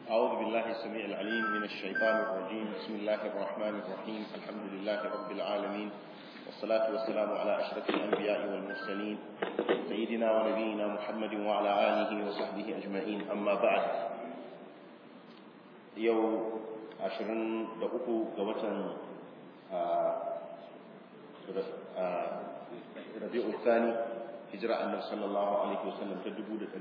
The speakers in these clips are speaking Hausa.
أعوذ بالله السميع العليم من الشيطان الرجيم بسم الله الرحمن الرحيم الحمد لله رب العالمين والصلاة والسلام على أشرف الأنبياء والمرسلين سيدنا ونبينا محمد وعلى آله وصحبه أجمعين أما بعد يوم عشرين دقوق قوة ربيع الثاني hijira annabi sallallahu alaihi wasallam ta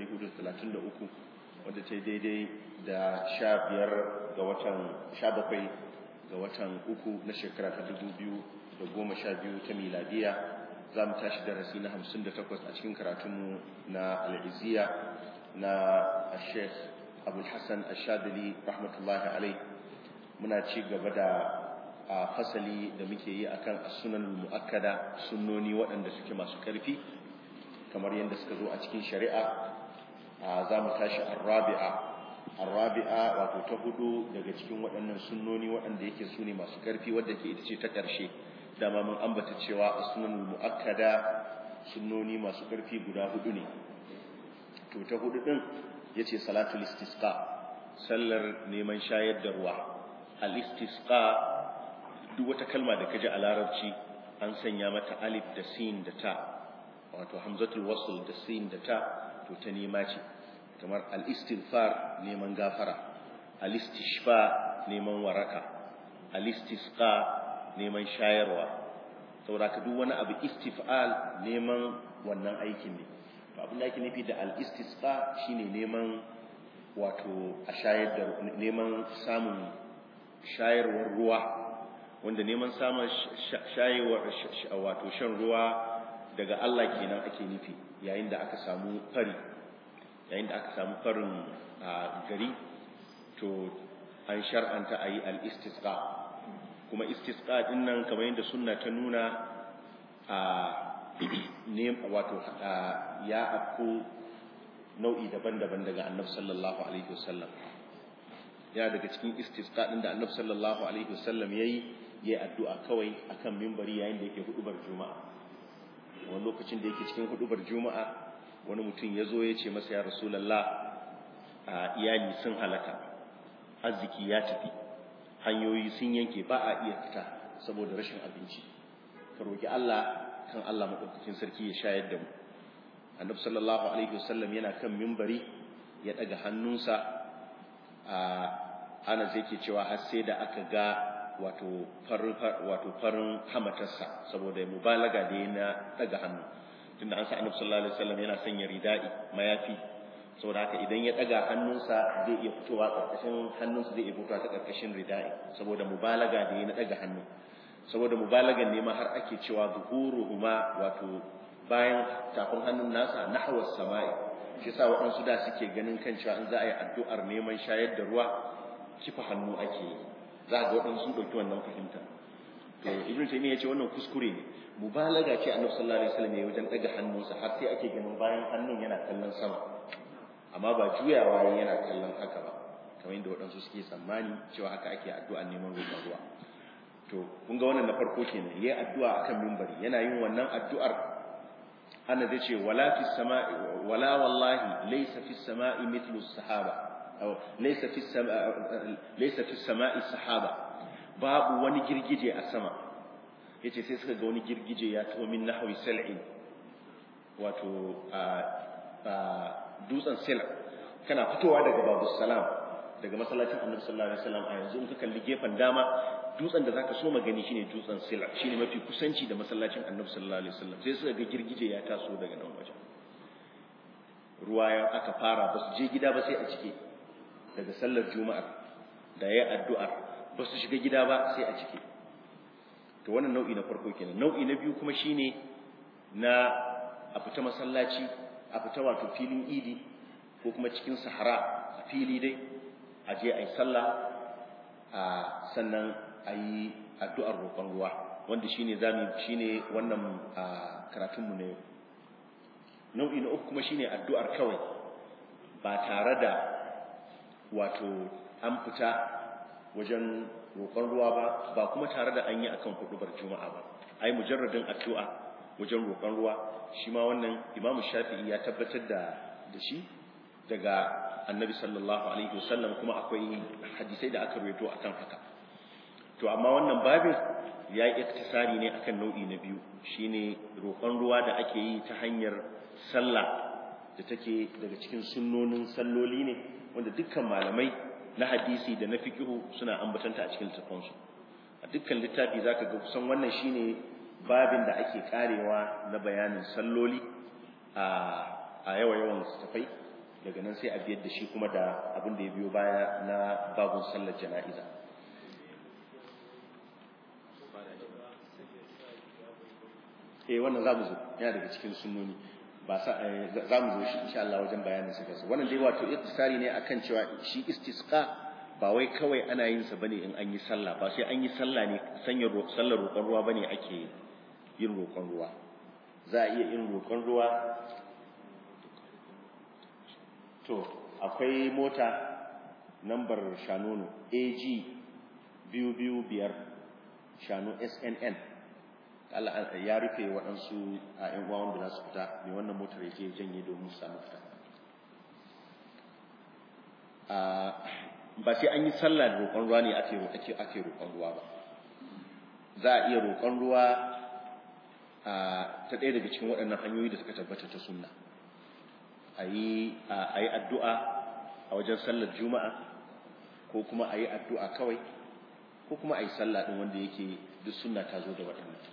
1433 wadda ta daidai da 15 ga watan 17 ga watan uku na shekara ta 2012 ta miladiya za mu tashi darasi na 58 a cikin karatunmu na al'iziya na sheikh abul hassan ashadili rahmatullahi alai muna ci gaba da a fasali da muke yi akan sunan mu'akkada sunnoni waɗanda suke masu ƙarfi kamar yadda suka zo a cikin shari'a za mu tashi arrabi'a arrabi'a wato ta hudu daga cikin waɗannan sunnoni waɗanda yake su ne masu ƙarfi wadda ke ita ce ta ƙarshe dama mun ambata cewa a sunan mu'akkada sunnoni masu ƙarfi guda hudu ne to ta hudu din yace salatul istisqa sallar neman shayar da ruwa al istisqa duk wata kalma da kaji a larabci an sanya mata alif da sin da ta wato hamzatul wasl da sin da ta to ta nema ce kamar al-istighfar neman gafara al-istishfa neman waraka al-istisqa neman shayarwa saboda ka duk wani abu istif'al neman wannan aikin ne to abin da ake nufi da al-istisqa shine neman wato a shayar da neman samun shayarwar ruwa wanda neman samun shayarwar wato shan ruwa daga Allah kenan ake nufi yayin da aka samu fari yayin da aka samu farin gari to an shar'anta a yi al-istisqa kuma istisqa din nan kamar yadda sunna ta nuna a ne wato ya afko nau'i daban-daban daga annabi sallallahu alaihi wasallam ya daga cikin istisqa din da annabi sallallahu alaihi wasallam yayi yayi addu'a kawai akan minbari yayin da yake hudubar juma'a wani lokacin da yake cikin hudubar juma'a wani mutum ya zo ya ce masa ya rasulallah a iyali sun halaka arziki ya tafi hanyoyi sun yanke ba a iya fita saboda rashin abinci ka roki Allah kan Allah madaukakin sarki ya shayar da mu annabi sallallahu alaihi wasallam yana kan mimbari ya daga hannunsa a ana zai ke cewa har sai da aka ga wato farin wato farin hamatarsa saboda mubalaga da yana daga hannu tunda an sa annabi sallallahu alaihi wasallam yana sanya ridai mayafi saboda haka idan ya daga hannunsa zai iya fitowa karkashin hannunsa zai iya fitowa ta karkashin ridai saboda mubalaga da yana daga hannu saboda mubalagan ne ma har ake cewa zuhuruhuma wato bayan tafin hannun nasa nahwa samai shi yasa waɗansu da suke ganin kan cewa in za a yi addu'ar neman shayar da ruwa kifa hannu ake yi za ga waɗansu sun ɗauki wannan fahimta to ibn taymiya yace wannan kuskure ne mubalaga ce annabi sallallahu alaihi wasallam ya wajen daga hannunsa har sai ake ganin bayan hannun yana kallon sama amma ba juyawa yana kallon haka ba kamar yadda waɗansu suke tsammani cewa haka ake addu'a neman roƙon ruwa to kun ga wannan na farko kenan yayi addu'a akan minbari yana yin wannan addu'ar ana zai ce wala fi sama'i wala wallahi laysa fi sama'i mithlu sahaba ليس في السماء ليس في السماء السحابة babu wani girgije a sama yace sai suka ga wani girgije ya taho min nahwi sal'in wato a dutsen sila kana fitowa daga babu salam daga masallacin annabi sallallahu alaihi wasallam a yanzu in ka kalli gefen dama dutsen da zaka so magani shine dutsen sila shine mafi kusanci da masallacin annabi sallallahu alaihi wasallam sai suka ga girgije ya taso daga nan wajen ruwa ya aka fara ba su je gida ba sai a cike daga sallar juma'ar da ya addu'ar ba su shiga gida ba sai a ciki to wannan nau'i na farko kenan nau'i na biyu kuma shine na a fita masallaci a fita wato filin idi ko kuma cikin sahara a fili dai a je a yi sallah a sannan a yi addu'ar roƙon ruwa wanda shine zamu shine wannan karatunmu ne nau'i na uku kuma shine addu'ar kawai ba tare da wato an fita wajen roƙon ruwa ba ba kuma tare da an yi akan hudubar juma'a ba ai mujarradin addu'a wajen roƙon ruwa shi ma wannan imamu shafi'i ya tabbatar da da shi daga annabi sallallahu alaihi wasallam kuma akwai hadisai da aka rawaito akan haka to amma wannan babin ya yi iktisari ne akan nau'i na biyu shine roƙon ruwa da ake yi ta hanyar sallah da take daga cikin sunnonin salloli ne wanda dukkan malamai na hadisi da na fiqhu suna ambatanta a cikin littafansu a dukkan littafi zaka ga kusan wannan shine babin da ake karewa na bayanin salloli a a yawa yawan tafai daga nan sai a biyar da shi kuma da abin da ya biyo baya na babun sallar jana'iza eh wannan zamu zo yana daga cikin sunnoni ba sa zamu zo shi insha Allah wajen bayanin sa kansa wannan dai wato iktisari ne akan cewa shi istisqa ba wai kawai ana yin sa bane in an yi sallah ba sai an yi sallah ne sanya sallar roƙon ruwa bane ake yin roƙon ruwa za a iya yin roƙon ruwa to akwai mota nambar shanunu AG biyu biyu biyar shanu SNN Allah ya rufe waɗansu a ‘yan uwa wanda za su fita mai wannan motar ya je janye domin su samu fita ba sai an yi sallah da roƙon ruwa ne ake ake roƙon ruwa ba za a iya roƙon ruwa ta ɗaya daga cikin waɗannan hanyoyi da suka tabbata ta sunna a yi addu'a a wajen sallar juma'a ko kuma a yi addu'a kawai ko kuma a yi sallah ɗin wanda yake duk sunna ta zo da waɗannan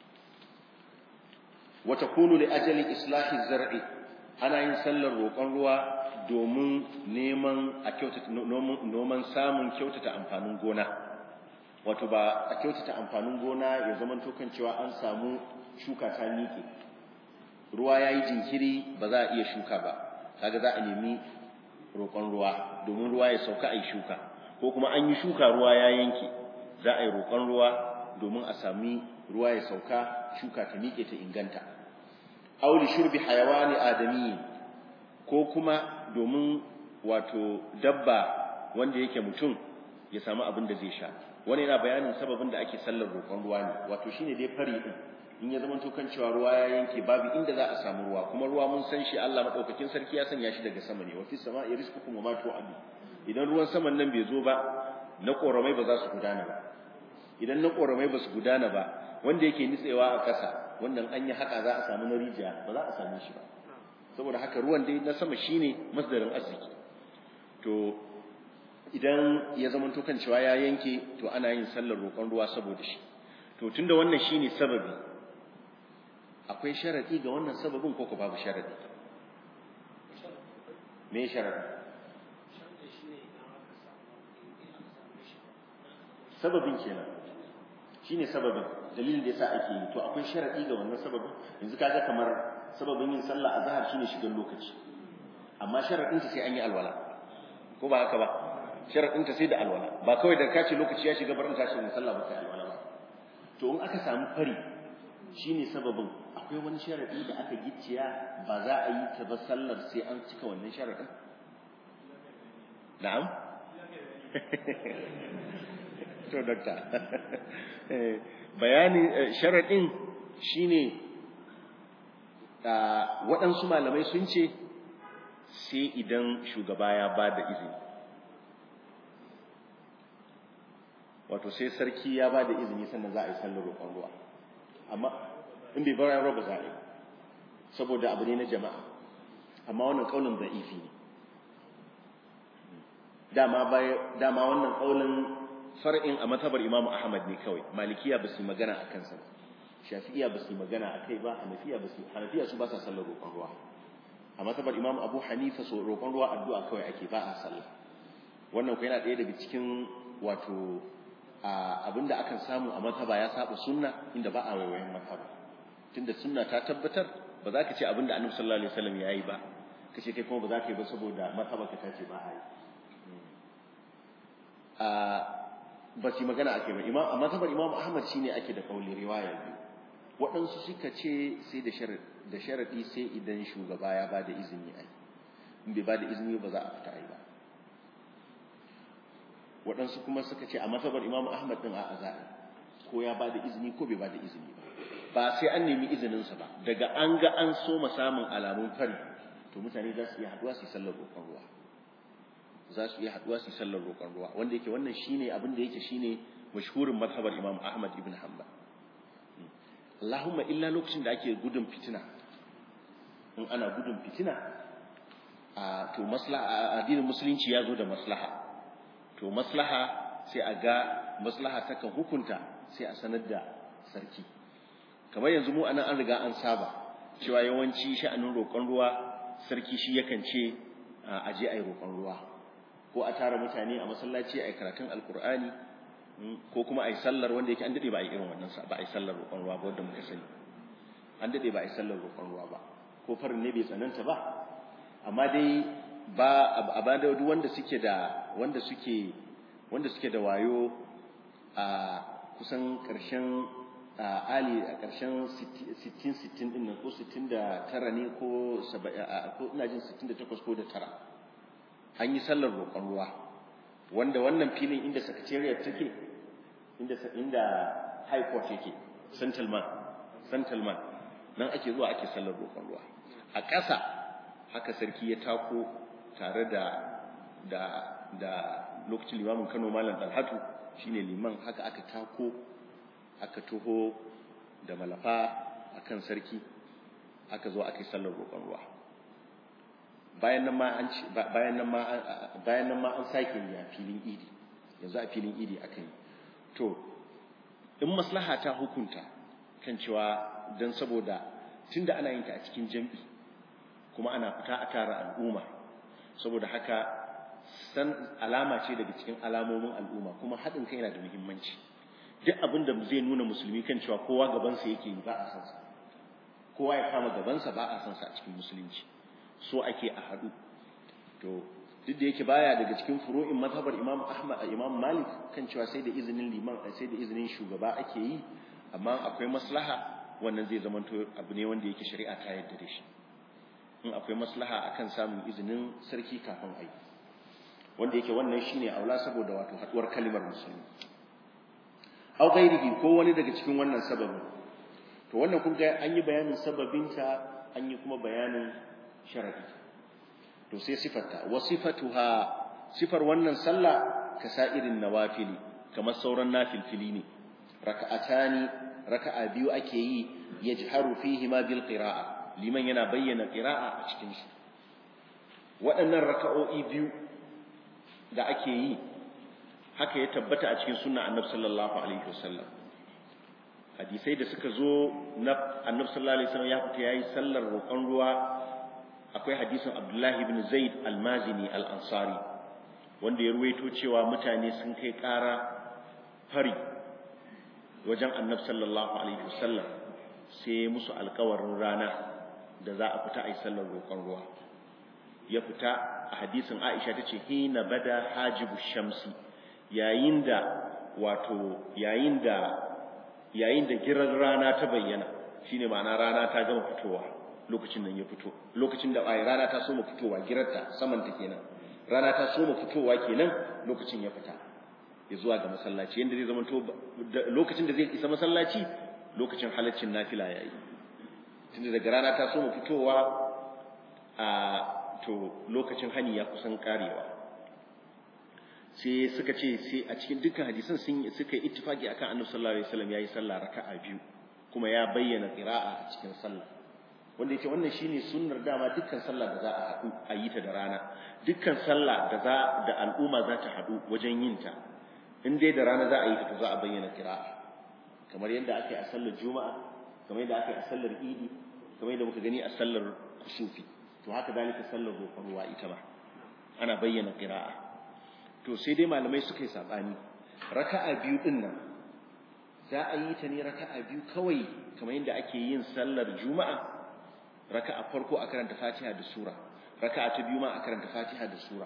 wata kunu li ajali islahi zar'i ana yin sallar roƙon ruwa domin neman a kyautata noman samun kyautata amfanin gona wato ba a kyautata amfanin gona ya zama kan cewa an samu shuka ta miƙe ruwa ya yi jinkiri ba za a iya shuka ba kaga za a nemi roƙon ruwa domin ruwa ya sauka a yi shuka ko kuma an yi shuka ruwa ya yanke za a yi roƙon ruwa domin a sami ruwa ya sauka shuka ta miƙe ta inganta auli shurbi hayawani adami ko kuma domin wato dabba wanda yake mutum ya samu abin da zai sha wani yana bayanin sababin da ake sallar roƙon ruwa ne wato shine dai fari din in ya zama to kan cewa ruwa ya yanke babu inda za a samu ruwa kuma ruwa mun san shi Allah madaukakin sarki ya sanya shi daga sama ne wa fis sama'i rizqukum wa ma tu'adu idan ruwan saman nan bai zo ba na koramai ba za su gudana ba idan na koramai ba su gudana ba wanda yake nitsewa a ƙasa wannan an yi haka za a samu na rijiya ba za a same shi ba saboda haka ruwan dai na sama shine masdarin arziki to idan ya zama to kan cewa ya yanke to ana yin sallar roƙon ruwa saboda shi to tunda wannan shine sababi akwai sharadi ga wannan sababin ko ko babu sharadi me sharadi sababin kenan shine sababin dalilin da yasa ake yi to akwai sharadi ga wannan sababin yanzu kaga kamar sababin yin sallah azhar shine shigan lokaci amma sharadin ta sai an yi alwala ko ba haka ba sharadin ta sai da alwala ba kawai da kace lokaci ya shiga barin tashi mun sallah ba sai alwala ba to in aka samu fari shine sababin akwai wani sharadi da aka gicciya ba za a yi ta ba sallar sai an cika wannan sharadin na'am to dokta bayanin sharadin shine waɗansu malamai sun ce sai idan shugaba ya ba da izini wato sai sarki ya ba da izini sannan za a yi sallar roƙon ruwa amma in bai bara ba za a yi saboda abu ne na jama'a amma wannan ƙaunin za'ifi ne dama wannan ƙaunin far'in a matabar imamu ahmad ne kawai malikiya ba su magana a kansa ba shafi'iya ba su magana a kai ba hanafiya ba su hanafiya su ba sa sallar roƙon ruwa a matabar imam abu hanifa so roƙon ruwa addu'a kawai ake ba a sallah wannan ku yana ɗaya daga cikin wato abinda akan samu a mataba ya saba sunna inda ba a waiwayen mataba tunda sunna ta tabbatar ba za ka ce abinda annabi sallallahu alaihi wasallam yayi ba ka ce kai kuma ba za ka yi ba saboda mataba ka tace ba a yi ba su magana ake ba imam a matabar imam ahmad shine ake da kauli riwaya biyu waɗansu suka ce sai da sharaɗi sai idan shugaba ya ba da izini a in bai ba da izini ba za a fita ai ba waɗansu kuma suka ce a matabar imam ahmad ɗin a za'a ko ya ba da izini ko bai ba da izini ba ba sai an nemi izininsa ba daga an ga an so samun alamun fari to mutane za su iya haduwa su yi sallar roƙon ruwa za su iya haduwa su yi sallar roƙon ruwa wanda yake wannan shine abin da yake shine mashhurin mazhabar Imam Ahmad ibn Hanbal Allahumma illa lokacin da ake gudun fitina in ana gudun fitina a to maslaha addinin musulunci ya zo da maslaha to maslaha sai a ga maslaha ta kan hukunta sai a sanar da sarki kamar yanzu mu anan an riga an saba cewa yawanci sha'anin roƙon ruwa sarki shi yakan ce a je a yi roƙon ruwa ko a tara mutane a masallaci a yi karatun alkur'ani ko kuma a yi sallar wanda yake an daɗe ba a yi irin wannan ba a yi sallar roƙon ruwa ba wanda muka sani an daɗe ba a yi sallar roƙon ruwa ba ko farin ne bai tsananta ba amma dai ba a ba da duk wanda suke da wanda suke wanda suke da wayo a kusan ƙarshen ali a ƙarshen 60-60 ɗin nan ko 69 ne ko ina jin 68 ko da tara an yi sallar roƙon ruwa wanda wannan filin inda secretariat take inda inda high court yake central man central man nan ake zuwa ake sallar roƙon ruwa a ƙasa haka sarki ya tako tare da da da lokacin limamin Kano Malam Dalhatu shine liman haka aka tako aka toho da malafa akan sarki aka zo aka yi sallar roƙon ruwa bayan nan ma an bayan nan ma bayan nan ma an sake yi a filin idi yanzu a filin idi aka yi to in maslaha ta hukunta kan cewa dan saboda tunda ana yin ta a cikin jam'i kuma ana fita a tara al'umma saboda haka san alama ce daga cikin alamomin al'umma kuma haɗin kai yana da muhimmanci duk abin da zai nuna musulmi kan cewa kowa gabansa yake yi ba a san sa kowa ya kama gabansa ba a san sa a cikin musulunci so ake a haɗu to duk da yake baya daga cikin furu'in mazhabar Imam Ahmad Imam Malik kan cewa sai da izinin liman sai da izinin shugaba ake yi amma akwai maslaha wannan zai zamanto abu ne wanda yake shari'a ta yarda da shi in akwai maslaha akan samun izinin sarki kafin ayi wanda yake wannan shine aula saboda wato haduwar kalimar musulmi aw ghairihi ko wani daga cikin wannan sababin to wannan kun ga an yi bayanin sababinta an yi kuma bayanin sharadi to sai sifarta wa sifatuha sifar wannan sallah kasairin nawafili kamar sauran nafilfili ne raka'atani raka'a biyu ake yi yajharu fihi ma bil qira'a liman yana bayyana qira'a a cikin shi waɗannan raka'o'i biyu da ake yi haka ya tabbata a cikin sunna annabi sallallahu alaihi wasallam hadisai da suka zo na annabi sallallahu alaihi wasallam ya fita yayi sallar roƙon ruwa akwai hadisin Abdullahi ibn Zaid al-Mazini al-Ansari wanda ya ruwaito cewa mutane sun kai ƙara fari wajen annabi sallallahu alaihi wasallam sai musu alƙawarin rana da za a fita a yi sallar roƙon ruwa ya fita a hadisin Aisha tace hina bada hajibu shamsi yayin da wato yayin da yayin da girar rana ta bayyana shine ma'ana rana ta gama fitowa lokacin nan ya fito lokacin da ai rana ta soma fitowa girarta saman ta kenan rana ta soma fitowa kenan lokacin ya fita ya zuwa ga masallaci yanda zai zama to lokacin da zai isa masallaci lokacin halaccin nafila yayi tunda daga rana ta soma fitowa a to lokacin hani ya kusan karewa sai suka ce sai a cikin dukkan hadisan sun suka yi ittifaki akan Annabi sallallahu alaihi wasallam yayi sallah raka'a biyu kuma ya bayyana qira'a a cikin sallah wanda yake wannan shine sunnar dama dukkan sallah da za a haɗu a yi ta da rana dukkan sallah da za da al'umma za ta haɗu wajen yin ta in dai da rana za a yi ta to za a bayyana qira'a kamar yadda aka yi a sallar juma'a kamar yadda aka yi a sallar idi kamar yadda muka gani a sallar kusufi to haka dalika sallar roƙon ruwa ita ma ana bayyana qira'a to sai dai malamai suka yi sabani raka'a biyu din nan za a yi ta ne raka'a biyu kawai kamar yadda ake yin sallar juma'a raka'a farko a karanta fatiha da sura raka'a ta biyu ma a karanta fatiha da sura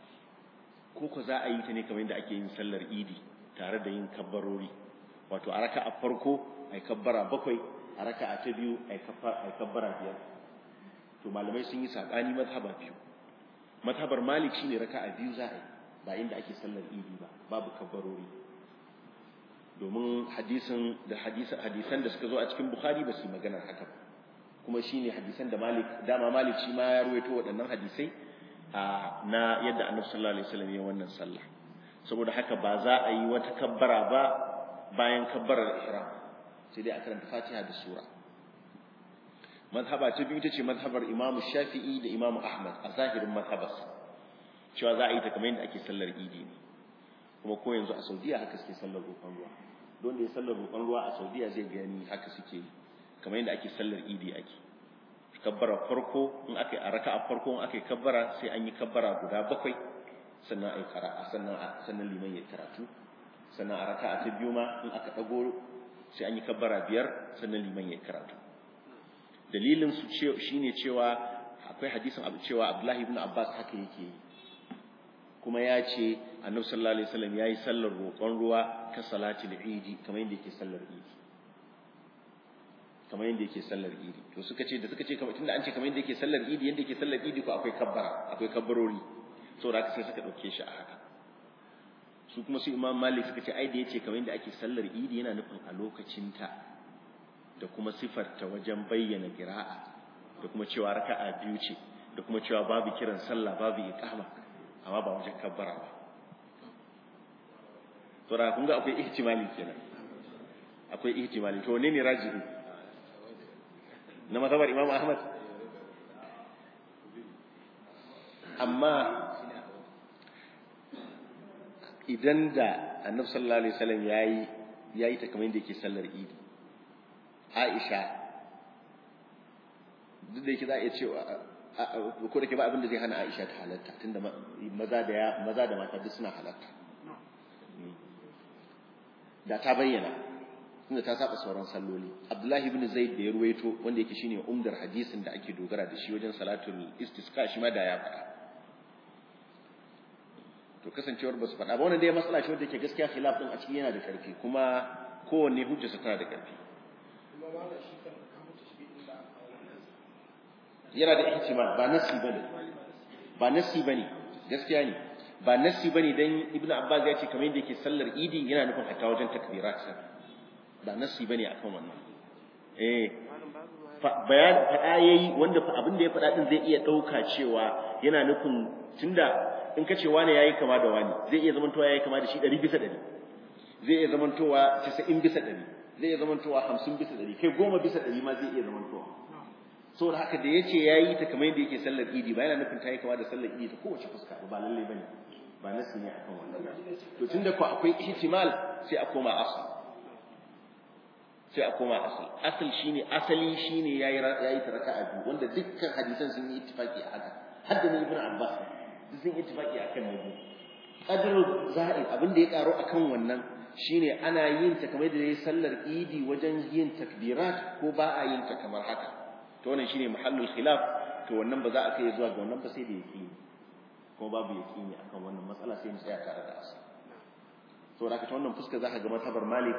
ko ko za a yi ta ne kamar yadda ake yin sallar idi tare da yin kabbarori wato a raka'a farko ai kabbara bakwai a raka'a ta biyu ai kabbara biyar to malamai sun yi sabani mazhaba biyu mazhabar malik shine raka'a biyu za a yi ba inda ake sallar idi ba babu kabbarori domin hadisin da hadisan da suka zo a cikin bukhari ba su yi maganar haka ba kuma shine hadisan da Malik dama Malik shi ma ya ruwaito waɗannan hadisai na yadda Annabi sallallahu alaihi wasallam ya wannan sallah saboda haka ba za a yi wata kabbara ba bayan kabbarar ihram sai dai a karanta Fatiha da sura mazhaba ta biyu ita ce mazhabar Imam Shafi'i da Imam Ahmad a zahirin mazhabarsa cewa za a yi ta kamar yadda ake sallar idi ne kuma ko yanzu a Saudiya haka suke sallar roƙon ruwa don da ya sallar roƙon ruwa a Saudiya zai gani haka suke yi kamar yadda ake sallar idi ake kabbara farko in aka yi a raka'a farko in aka yi kabbara sai an yi kabbara guda bakwai sannan ai qira'a sannan sannan liman ya karatu sannan a raka'a ta biyu ma in aka dago sai an yi kabbara biyar sannan liman ya karatu dalilin su ce shine cewa akwai hadisin abu cewa Abdullahi ibn Abbas haka yake yi kuma ya ce Annabi sallallahu alaihi wasallam yayi sallar roƙon ruwa ka salatul idi kamar yadda yake sallar idi kamar yadda yake sallar idi to suka ce da suka ce kamar tunda an ce kamar yadda yake sallar idi yadda yake sallar idi ko akwai kabbara akwai kabbarori saboda haka sai suka dauke shi a haka su kuma su Imam Malik suka ce ai da yace kamar yadda ake sallar idi yana nufin a lokacin ta da kuma sifarta wajen bayyana qira'a da kuma cewa raka'a biyu ce da kuma cewa babu kiran sallah babu iqama amma ba wajen kabbara ba saboda kun ga akwai ihtimali kenan akwai ihtimali to ne ne rajihi na mazhabar Imam Ahmad amma idan da Annabi sallallahu alaihi wasallam yayi yayi ta kamar yadda yake sallar Idi Aisha duk da yake za a iya cewa ko da ke ba abin da zai hana Aisha ta halatta tunda maza da maza da mata duk suna halatta da ta bayyana tunda ta saba sauran salloli Abdullahi ibn Zaid da ya ruwaito wanda yake shine umdar hadisin da ake dogara da shi wajen salatul istisqa shi ma da ya faɗa to kasancewar ba su faɗa ba wannan dai matsala ce wanda yake gaskiya khilaf din a ciki yana da ƙarfi kuma kowanne hujjarsa tana da ƙarfi yana da ihtimal ba nasi bane ba nasi bane gaskiya ne ba nasi bane dan ibnu abbas ya ce kamar yadda yake sallar idi yana nufin hatta wajen takbirat ba nasi bane akan wannan eh bayan fada yayi wanda abin da ya fada din zai iya dauka cewa yana nufin tunda in kace wani yayi kama da wani zai iya zamantowa yayi kama da shi 100 bisa 100 zai iya zamantowa 90 bisa 100 zai iya zamantowa 50 bisa 100 kai 10 bisa 100 ma zai iya zamantowa saboda haka da yace yayi ta kamar yadda yake sallar idi ba yana nufin ta yi kama da sallar idi ta kowace fuska ba lalle bane ba nasi ne akan wannan to tunda ko akwai ihtimal sai a koma asal sai a koma asal asal shine asali shine yayi yayi ta raka'a biyu wanda dukkan hadisan sun yi ittifaki a haka hadda ne ibnu abbas duk sun yi ittifaki akan ne qadru za'id abin da ya karo akan wannan shine ana yin ta kamar da yayi sallar idi wajen yin takbirat ko ba a yin ta kamar haka to wannan shine mahallul khilaf to wannan ba za a kai zuwa ga wannan ba sai da yaqini ko babu yaqini akan wannan matsala sai mu tsaya tare da asali saboda haka ta wannan fuska zaka ga matabar malik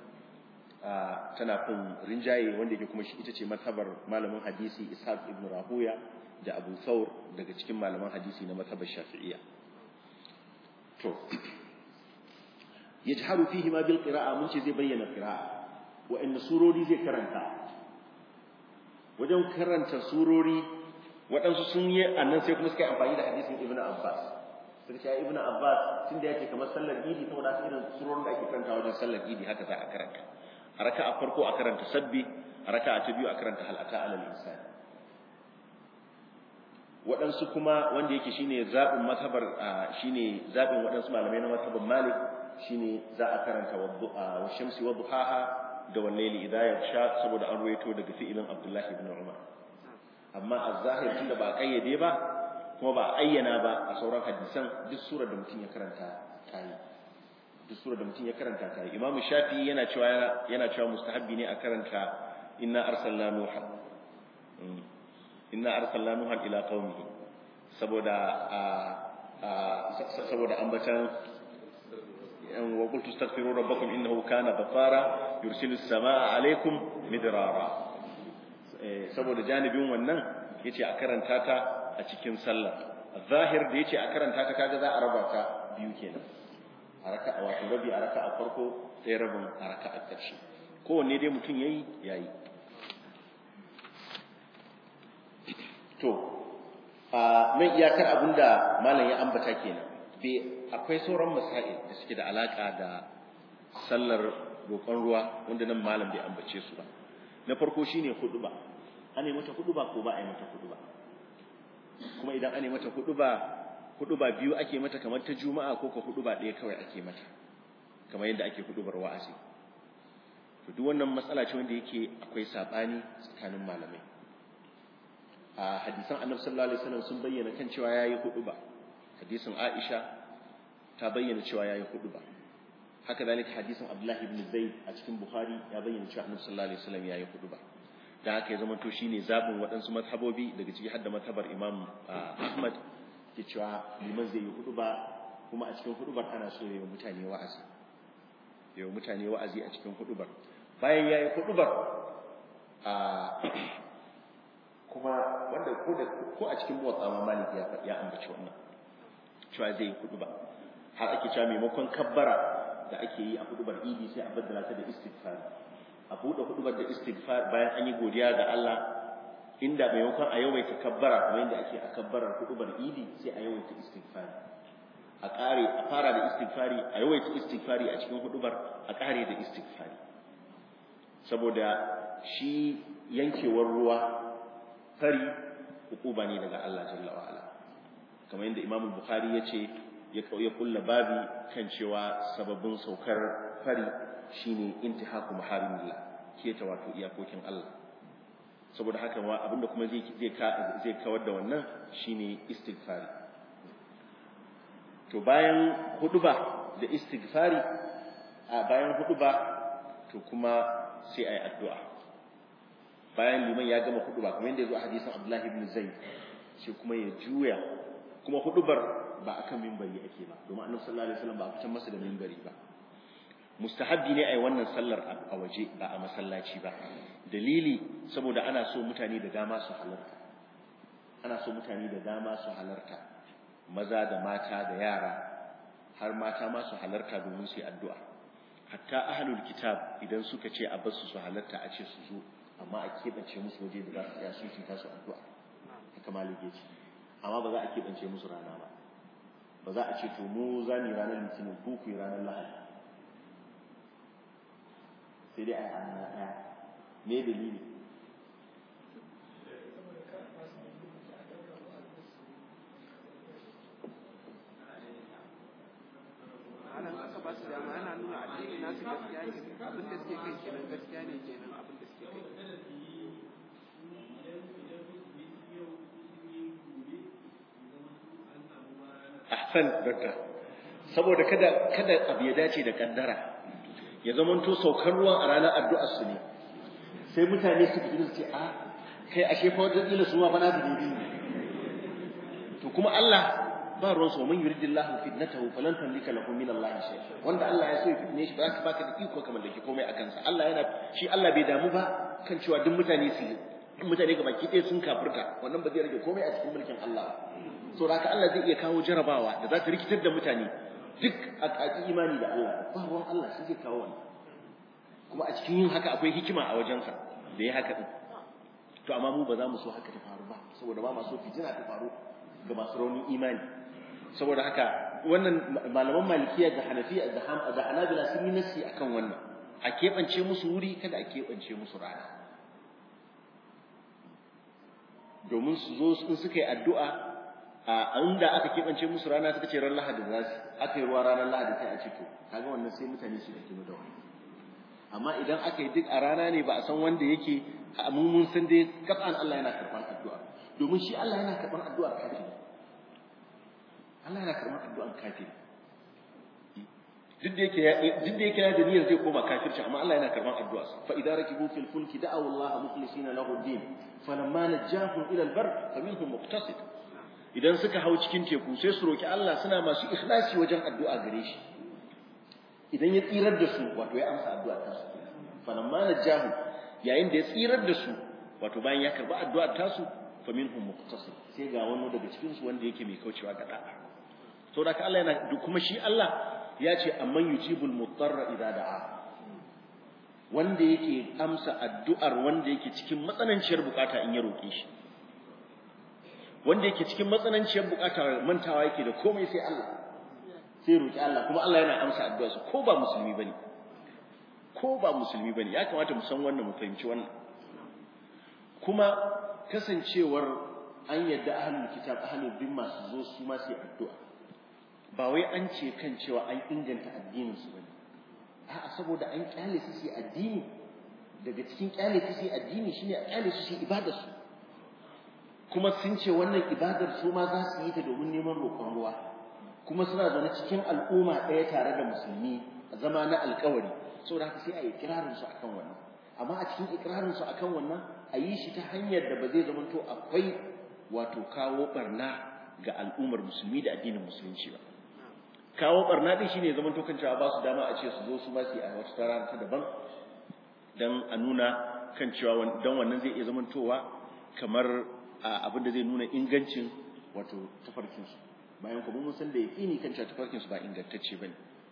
tana fin rinjaye wanda yake kuma ita ce matabar malamin hadisi ishaq ibn rahuya da abu thawr daga cikin malaman hadisi na matabar shafi'iyya to yajharu fihi ma bil qira'a mun ce zai bayyana qira'a wa inna surori zai karanta wajen karanta surori waɗansu sun yi annan sai kuma suka yi amfani da hadisin ibnu abbas suka ce ibnu abbas tunda yake kamar sallar idi saboda irin surorin da ake karanta wajen sallar idi haka za a karanta a raka'a farko a karanta sabbi a raka'a ta biyu a karanta halata alal insan waɗansu kuma wanda yake shine zaɓin mazhabar shine zaɓin waɗansu malamai na mazhabar malik shine za a karanta wa shamsi wa duhaha da wallaili idza yaksha saboda an ruwaito daga fi'ilin abdullahi ibn umar amma az-zahir tunda ba kayyade ba kuma ba ayyana ba a sauran hadisan duk surar da mutum ya karanta tayi duk surar da mutum ya karanta tayi imam shafi yana cewa yana cewa mustahabbi ne a karanta inna arsalna nuha inna arsalna nuha ila qaumihi saboda saboda ambatan wa qultu astaghfiru rabbakum innahu kana ghaffara yursilu as-samaa alaykum midrara saboda janibin wannan yace a karanta ta a cikin sallah zahir da yace a karanta ta kaga za a raba ta biyu kenan a raka'a wato rabi a raka'a farko sai rabin a raka'a ƙarshe kowanne dai mutum yayi yayi to a nan iyakar abinda malam ya ambata kenan bai akwai sauran masail da suke da alaka da sallar roƙon ruwa wanda nan malam bai ambace su ba na farko shine huduba ana mata huduba ko ba a yi mata huduba kuma idan ana mata huduba huduba biyu ake mata kamar ta juma'a ko ko huduba ɗaya kawai ake mata kamar yadda ake hudubar wa'azi to duk wannan matsala ce wanda yake akwai sabani tsakanin malamai a hadisan annabi sallallahu alaihi wasallam sun bayyana kan cewa yayi huduba hadisin Aisha ta bayyana cewa yayi huduba haka zalika hadisin Abdullah ibn Zaid a cikin Bukhari ya bayyana cewa annabi sallallahu alaihi wasallam yayi huduba da haka ya zama to shine zabin waɗansu mazhabobi daga ciki hadda mazhabar Imam Ahmad ke cewa liman zai yi huduba kuma a cikin hudubar ana so yayi mutane wa'azi yayi mutane wa'azi a cikin hudubar bayan yayi hudubar a kuma wanda ko da ko a cikin motsa ma malik ya ya ambaci wannan cewa zai huduba har ake cewa maimakon kabbara da ake yi a hudubar idi sai a baddala ta da istighfar a buɗe hudubar da istighfar bayan an yi godiya ga Allah inda maimakon a yawaita kabbara kamar yadda ake a kabbarar hudubar idi sai a yawaita istighfar a ƙare a fara da istighfari a yawaita istighfari a cikin hudubar a ƙare da istighfari saboda shi yankewar ruwa fari hukuba ne daga Allah jalla wa ala kamar yadda Imam Bukhari ya ce ya kauye kulla babi kan cewa sababbin saukar fari shine intihaku maharimillah keta wato iyakokin Allah saboda haka ma abinda kuma zai zai zai kawar da wannan shine istighfari to bayan huduba da istighfari a bayan huduba to kuma sai ayi addu'a bayan liman ya gama huduba kamar yadda ya zo a hadisin Abdullah ibn Zaid sai kuma ya juya kuma hudubar ba akan minbari ake ba domin Annabi sallallahu alaihi wasallam ba a fitar masa da minbari ba mustahabbi ne ai wannan sallar a waje ba a masallaci ba dalili saboda ana so mutane da dama su halarta ana so mutane da dama su halarta maza da mata da yara har mata ma su halarta domin su yi addu'a hatta ahlul kitab idan suka ce a basu su halarta a ce su zo amma a keɓance musu waje da za su tsaya su ci tasu addu'a haka malik ya ce amma ba za a keɓance musu rana ba ba za a ce to mu za mu yi ranar litinin ko ku yi ranar lahadi sai dai a yi rana ɗaya me dalili ana aka ba su dama ana nuna addini nasu gaskiya ne abin da suke kai kenan gaskiya ne kenan abin da suke kai ahsan dakta saboda kada kada abu ya dace da kaddara ya zamanto saukar ruwan a ranar addu'ar su ne sai mutane su fi su ce a kai ashe fa wajen ila su ma fa na su dubi to kuma Allah ba ruwan sa man yuridillahu fitnatahu falan tamlika lahu min Allah shay wanda Allah ya so ya fitne shi ba za ka baka da iko kamar da ke komai a kansa Allah yana shi Allah bai damu ba kan cewa duk mutane su mutane ga baki ɗaya sun kafirta wannan ba zai rage komai a cikin mulkin Allah so da haka Allah zai iya kawo jarabawa da za ta rikitar da mutane duk a ƙaƙi imani da Allah ba ruwan Allah shi zai kawo wannan kuma a cikin yin haka akwai hikima a wajensa da ya haka din to amma mu ba za mu so haka ta faru ba saboda ba ma so fitina ta faru ga masu raunin imani saboda haka wannan malaman malikiya da hanafiya da da hanabila sun yi nasi akan wannan a keɓance musu wuri kada a keɓance musu rana domin su zo in suka yi addu'a a inda aka keɓance musu rana suka ce ran lahadi za su aka yi ruwa ranar lahadi sai a ce to kaga wannan sai mutane su da kino da wani amma idan aka yi duk a rana ne ba a san wanda yake a mun san dai kafan Allah yana karɓar addu'a domin shi Allah yana karɓar addu'ar kafiri Allah yana karɓar addu'ar kafiri duk da yake duk da yake da niyyar zai koma kafirci amma Allah yana karɓar addu'a fa idza rakibu fil fulki da'aw Allah mukhlisina lahu ad-din falamma najahum ila al-barr faminhum muqtasid idan suka hau cikin teku sai su roki Allah suna masu ikhlasi wajen addu'a gare shi idan ya tsirar da su wato ya amsa addu'a ta su falamma najahu yayin da ya tsirar da su wato bayan ya karba addu'a ta su fa minhum muqtasid sai ga wani daga cikin su wanda yake mai kaucewa ga da'a to da Allah yana kuma shi Allah ya ce amman yujibul mutarra idza da'a wanda yake amsa addu'ar wanda yake cikin matsananciyar bukata in ya roke shi wanda yake cikin matsananciyar bukatar mantawa yake da komai sai Allah sai roki Allah kuma Allah yana amsa addu'arsa ko ba musulmi bane ko ba musulmi bane ya kamata mu san wannan mu fahimci wannan kuma kasancewar an yadda ahlul kitab ahlul dhimma su zo su ma su addu'a ba wai an ce kan cewa an inganta addinin su bane a'a saboda an kyale su su addini daga cikin kyale su su addini shine a kyale su su ibadar su kuma sun ce wannan ibadar su ma za su yi ta domin neman roƙon ruwa kuma suna zaune cikin al'umma ɗaya tare da musulmi a zama na alƙawari saboda haka sai a yi ikirarin su akan wannan amma a cikin ikirarin su akan wannan a yi shi ta hanyar da ba zai zama to akwai wato kawo barna ga al'ummar musulmi da addinin musulunci ba kawo barna din shine zaman to kan cewa ba su dama a ce su zo su ba su a wata rana ta daban dan a nuna kan cewa dan wannan zai iya zamantowa kamar abin da zai nuna ingancin wato tafarkin su bayan kuma mun san da yaqini kan cewa tafarkin su ba ingantacce bane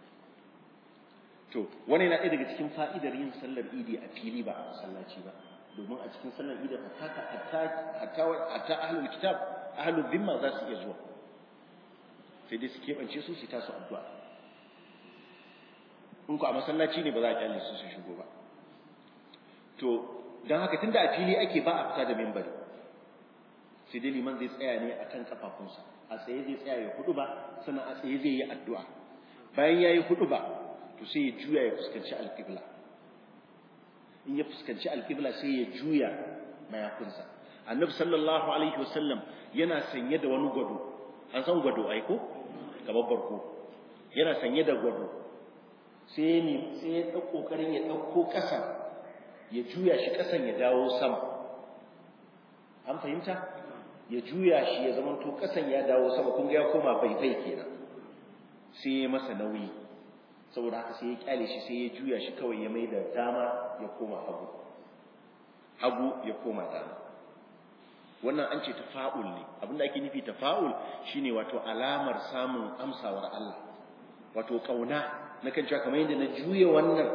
to wannan yana ɗaya daga cikin fa'idar yin sallar idi a fili ba a masallaci ba domin a cikin sallar idi hatta hatta hatta hatta ahlul kitab ahlul dhimma za su iya zuwa sai dai su keɓance su su tasu addu'a in ku a masallaci ne ba za a kyale su su shigo ba to don haka tunda a fili ake ba a fita da membari sai dai liman zai tsaya ne akan kafafunsa a tsaye zai tsaya ya hudu ba sannan a tsaye zai yi addu'a bayan ya yi hudu ba to sai ya juya ya fuskanci alƙibla in ya fuskanci alƙibla sai ya juya mayafinsa annabi sallallahu alaihi wasallam yana sanye da wani gwado an san gwado aiko kamar barko yana sanye da gwado sai ne sai ya ɗauko ƙoƙarin ya ɗauko ƙasa ya juya shi ƙasan ya dawo sama an fahimta ya juya shi ya zama to ƙasan ya dawo sama kun ga ya koma faifai kenan sai ya masa nauyi saboda haka sai ya kyale shi sai ya juya shi kawai ya mai da dama ya koma hagu hagu ya koma dama wannan an ce tafa'ul ne abinda ake nufi tafa'ul shine wato alamar samun amsawar Allah wato kauna na kan cewa kamar yadda na juya wannan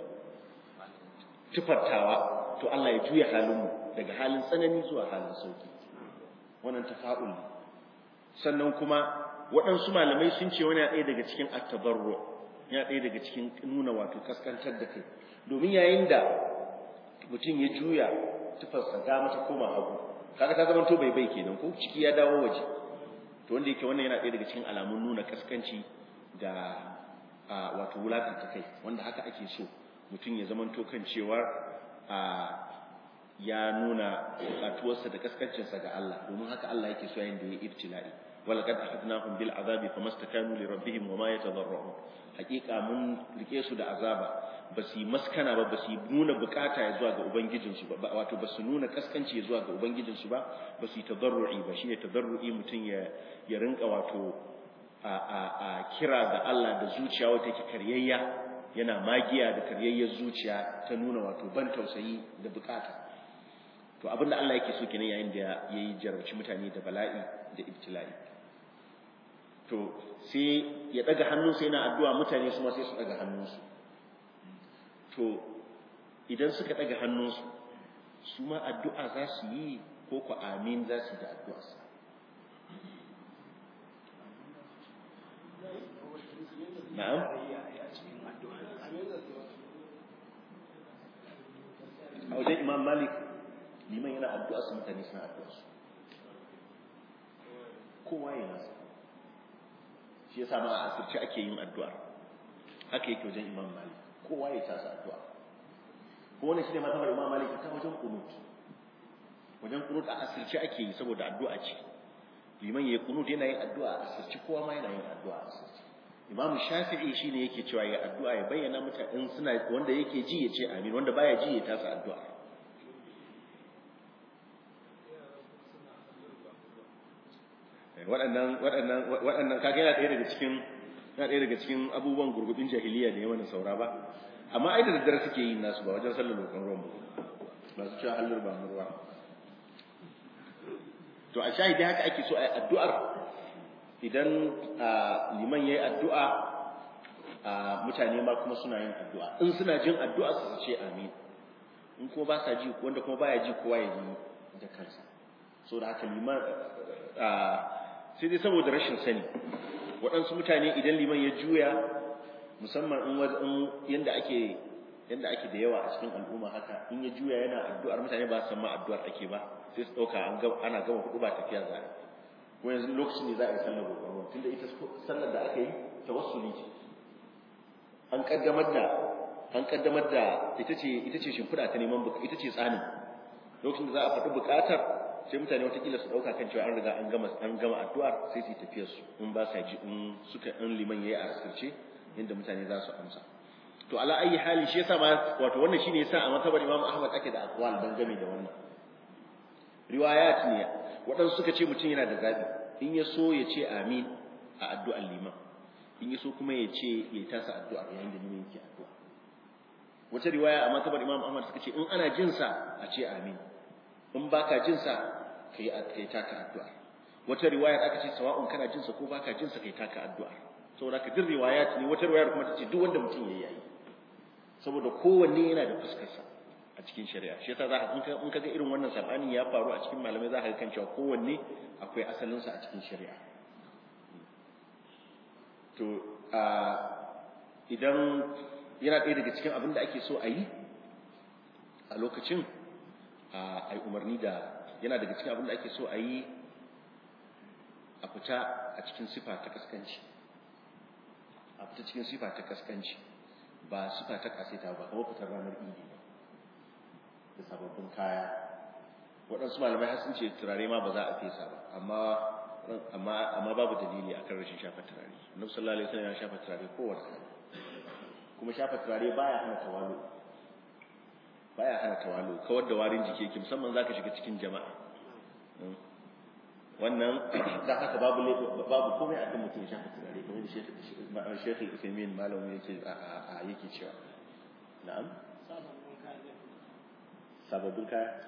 tufartawa to Allah ya juya halinmu daga halin tsanani zuwa halin sauki wannan tafa'ul ne sannan kuma waɗansu malamai sun ce wani ɗaya daga cikin at-tadarru ya ɗaya daga cikin nuna wato kaskantar da kai domin yayin da mutum ya juya tufarsa dama ta koma hagu kaga ta zama to bai bai kenan ko ciki ya dawo waje to wanda yake wannan yana ɗaya daga cikin alamun nuna kaskanci da wato wulakanta kai wanda haka ake so mutum ya zama to kan cewa ya nuna bukatuwarsa da kaskancinsa ga Allah domin haka Allah yake so yayin da ya ibtila'i walaqad akhadnahum bil azabi famastakanu li rabbihim wama yatadarrun hakika mun rike su da azaba ba su yi maskana ba ba su nuna bukata ya zuwa ga ubangijinsu ba wato ba su nuna kaskanci ya zuwa ga ubangijinsu ba ba su yi tadarru'i ba shine tadarru'i mutum ya ya rinka wato a a a kira ga Allah da zuciya wata take karyayya yana magiya da karyayyar zuciya ta nuna wato ban tausayi da bukata to abinda Allah yake so kenan yayin da yayi jarabci mutane da bala'i da ibtila'i to sai ya daga hannunsa yana addu'a mutane su ma sai su daga hannunsu to idan suka daga hannunsu su ma addu'a za su yi ko ku amin za su yi da addu'arsa na'am a wajen imam malik liman yana addu'a su mutane suna addu'a su kowa ya nasa shi yasa ma a asirce ake yin addu'ar haka yake wajen imam malik kowa ya tasa addu'a ko wannan shine mazhabar imam malik ta wajen qunut wajen qunut a asirce ake yi saboda addu'a ce liman yayi qunut yana yin addu'a a asirce kowa ma yana yin addu'a a asirce imam shafi'i shine yake cewa ya addu'a ya bayyana mutane suna wanda yake ji ya ce amin wanda baya ji ya tasa addu'a waɗannan waɗannan waɗannan kaga yana ɗaya daga cikin yana ɗaya daga cikin abubuwan gurgubin jahiliya da yawan saura ba amma ai da daddare suke yin nasu ba wajen sallar lokacin ruwan ba su cewa hallar ba ruwa to a shahidi haka ake so a yi addu'ar idan liman ya yi addu'a mutane ma kuma suna yin addu'a in suna jin addu'a su ce amin in kuma ba sa ji wanda kuma baya ji kowa ya yi da kansa saboda haka liman sai dai saboda rashin sani waɗansu mutane idan liman ya juya musamman in wajen yanda ake yanda ake da yawa a cikin al'umma haka in ya juya yana addu'ar mutane ba su san ma addu'ar ake ba sai su ɗauka ana gama hudu ba tafiya za a ko yanzu lokacin ne za a yi sallar roƙon tunda ita sallar da aka yi tawassuli ce an kaddamar da an kaddamar da ita ce ita ce shimfiɗa ta neman ita ce tsanin lokacin da za a faɗi buƙatar sai mutane watakila su ɗauka kan cewa an riga an gama an gama addu'ar sai su yi tafiyar su in ba sa ji in suka in liman yayi a asirce inda mutane za su amsa to ala ayi hali shi yasa ma wato wannan shine yasa a matabar Imam Ahmad ake da aqwal dan game da wannan riwayat ne waɗansu suka ce mutum yana da zabi in ya so ya ce amin a addu'ar liman in ya so kuma ya ce ya tasa addu'ar yayin da liman yake addu'a wata riwaya a matabar Imam Ahmad suka ce in ana jin sa a ce amin in baka jin sa kai kai taka addu'a wata riwaya aka ce sawa'un kana jin sa ko baka jin sa kai taka addu'a saboda ka jin riwayat ne wata riwayar kuma tace duk wanda mutum yayi yayi saboda kowanne yana da fuskar sa a cikin shari'a shi yasa za in ka in ka ga irin wannan sabani ya faru a cikin malamai za ka ga kan cewa kowanne akwai asalin sa a cikin shari'a to a idan yana ɗaya daga cikin abin da ake so a yi a lokacin a yi umarni da yana daga cikin abin da ake so a yi a fita a cikin sifa ta kaskanci a fita cikin sifa ta kaskanci ba sifa ta kaseta ba kamar fitar ranar idi ba da sababbin kaya waɗansu malamai har sun ce turare ma ba za a fesa ba amma amma amma babu dalili akan rashin shafa turare annabi sallallahu alaihi wasallam ya shafa turare kowace rana kuma shafa turare baya hana tawalu baya hana tawalu kawar da warin jiki yake musamman zaka shiga cikin jama'a wannan da haka babu babu komai akan mutum shafa turare kamar da Sheikh Uthaymeen malamin yake a yake cewa na'am sababbin kaya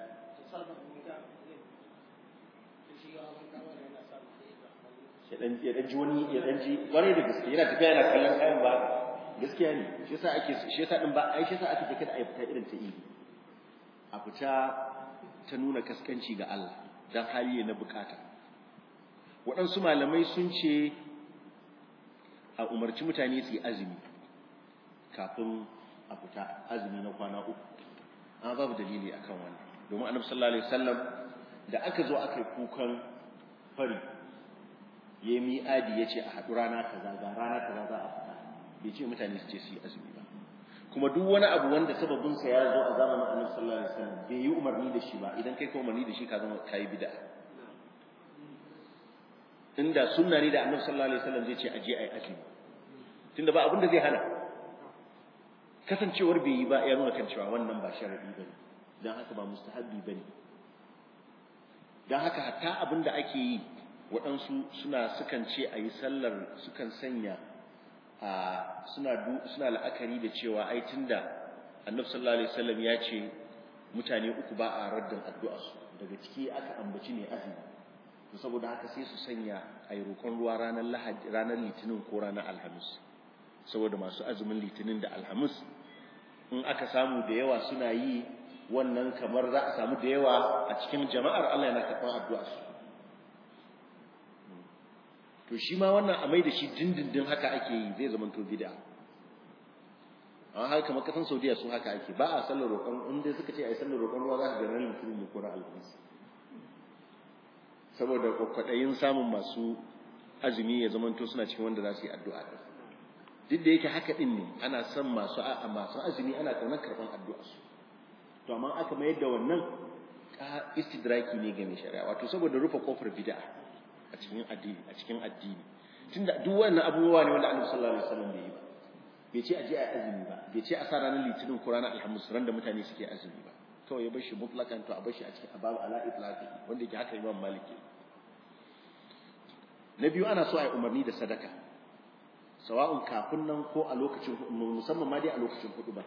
ya dan ya dan ji wani ya dan ji wani da gaske yana tafiya yana kallon kayan ba gaskiya ne shi yasa ake shi yasa din ba ai shi yasa ake take da ai fita irin ta idi a fita ta nuna kaskanci ga Allah dan hali na bukata waɗansu malamai sun ce a umarci mutane su yi azumi kafin a fita azumi na kwana uku amma babu dalili akan wannan domin annabi sallallahu alaihi wasallam da aka zo aka yi kukan fari ya mi'adi ya ce a haɗu rana kaza ga rana kaza za a fita bai ce mutane su ce su yi azumi ba kuma duk wani abu wanda sababinsa ya zo a zamanin annabi sallallahu alaihi wasallam bai yi umarni da shi ba idan kai ka umarni da shi ka zama kai bid'a inda sunna ne da annabi sallallahu alaihi wasallam zai ce aje ai azumi tunda ba abin da zai hana kasancewar bai yi ba ya nuna kan cewa wannan ba sharadi bane dan haka ba mustahabbi bane dan haka hatta abin da ake yi waɗansu suna sukan ce a yi sallar sukan sanya a suna suna la'akari da cewa ai tunda annabi sallallahu alaihi wasallam ya ce mutane uku ba a raddin addu'a su daga ciki aka ambaci ne azumi to saboda haka sai su sanya ai roƙon ruwa ranar lahadi ranar litinin ko ranar alhamis saboda masu azumin litinin da alhamis in aka samu da yawa suna yi wannan kamar za a samu da yawa a cikin jama'ar Allah yana karɓar addu'a su to shi ma wannan a mai da shi dindindin haka ake yi zai zama to bid'a amma haka kamar kasan Saudiya su haka ake ba a sallar roƙon in dai suka ce ai sallar roƙon ruwa za ka ga ran litinin ne ko ran alhamis saboda kwakwadayin samun masu azumi ya zama to suna cikin wanda za su yi addu'a din duk da yake haka din ne ana son masu masu azumi ana kaunar karban addu'a su to amma aka mayar da wannan istidraki ne ga mai shari'a wato saboda rufe kofar bid'a a cikin addini a cikin addini tunda duk wannan abubuwa ne wanda Annabi sallallahu alaihi wasallam bai yi ba bai ce aje a azumi ba bai ce a sa ranar litinin ko ranar alhamis ran da mutane suke azumi ba kawai ya bar shi mutlakan to a bar shi a cikin ababu ala itlaqi wanda yake haka Imam Malik na biyu ana so a yi umarni da sadaka sawa'un kafin nan ko a lokacin musamman ma dai a lokacin hudu ba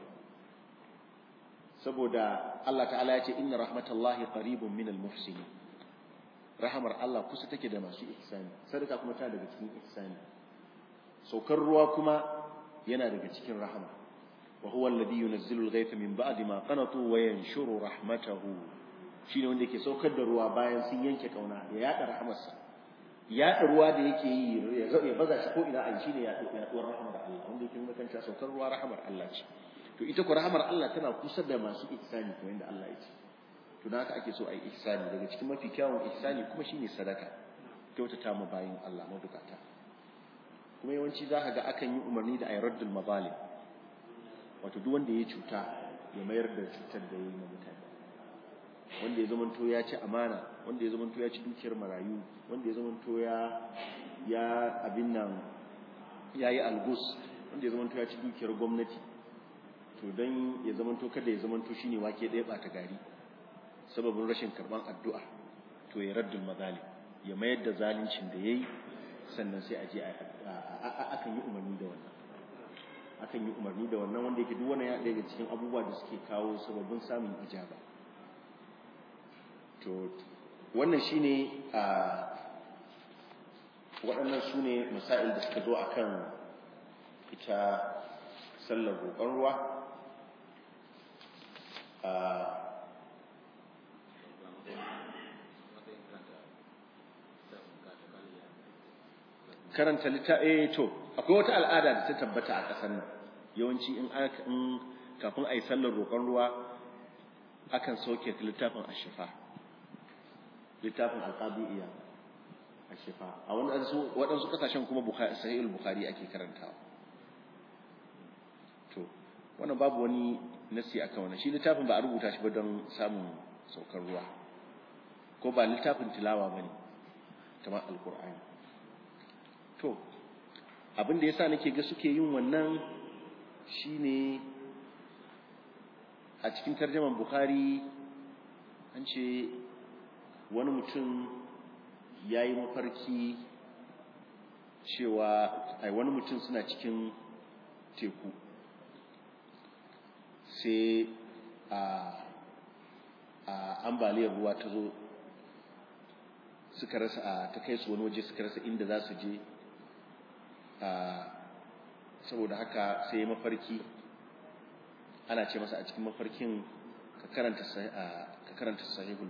saboda Allah ta'ala ya ce inna rahmatallahi qaribun minal muhsinin rahamar Allah kusa take da masu ihsani sadaka kuma tana daga cikin ihsani saukar ruwa kuma yana daga cikin rahama wa huwa alladhi yunazzilu al-ghaytha min ba'di ma qanatu wa yanshuru rahmatahu shine wanda yake saukar da ruwa bayan sun yanke kauna ya yada rahamarsa yaɗa ruwa da yake yi ya baza shi ko ina a shine yaɗuwar rahamar Allah wanda yake nuna kan saukar ruwa rahamar Allah ce to ita ko rahamar Allah tana kusa da masu ihsani kamar yadda Allah ya ce to dan haka ake so a yi ihsani daga cikin mafi kyawun ihsani kuma shine sadaka kyautata ma bayin Allah mabukata kuma yawanci za ka ga akan yi umarni da ayi raddul mazalim wato duk wanda ya cuta ya mayar da cutar da yayi ma mutane wanda ya zamanto ya ci amana wanda ya zamanto ya ci dukiyar marayu wanda ya zamanto ya ya abin nan ya yi algus wanda ya zamanto ya ci dukiyar gwamnati to don ya zamanto kada ya zamanto shine wake ɗaya ɓata gari sababin rashin karɓan addu'a to ya raddul mazali ya mayar da zalincin da ya yi sannan sai a je akan yi umarni da wannan akan yi umarni da wannan wanda yake duk wannan ya daga cikin abubuwa da suke kawo sababin samun ijaba to wannan shine a waɗannan su ne masail da suka zo a kan ita sallar roƙon ruwa a karanta littafi to akwai wata al'ada da ta tabbata a ƙasar nan yawanci in kafin a yi sallar roƙon ruwa akan sauke littafin ashifa littafin alqabi'iyya ashifa a waɗansu waɗansu kasashen kuma bukhari sahihul bukhari ake karantawa to wannan babu wani nasi akan wannan shi littafin ba a rubuta shi ba don samun saukar ruwa ko ba littafin tilawa bane kamar alqur'ani to abin da yasa nake ga suke yin wannan shine a cikin tarjaman bukhari an ce wani mutum ya yi mafarki cewa ai wani mutum suna cikin teku sai a a ambaliyar ruwa ta zo suka rasa a ta kai su wani waje suka rasa inda za su je a saboda haka sai mafarki ana ce masa a cikin mafarkin ka karanta ka karanta sahihul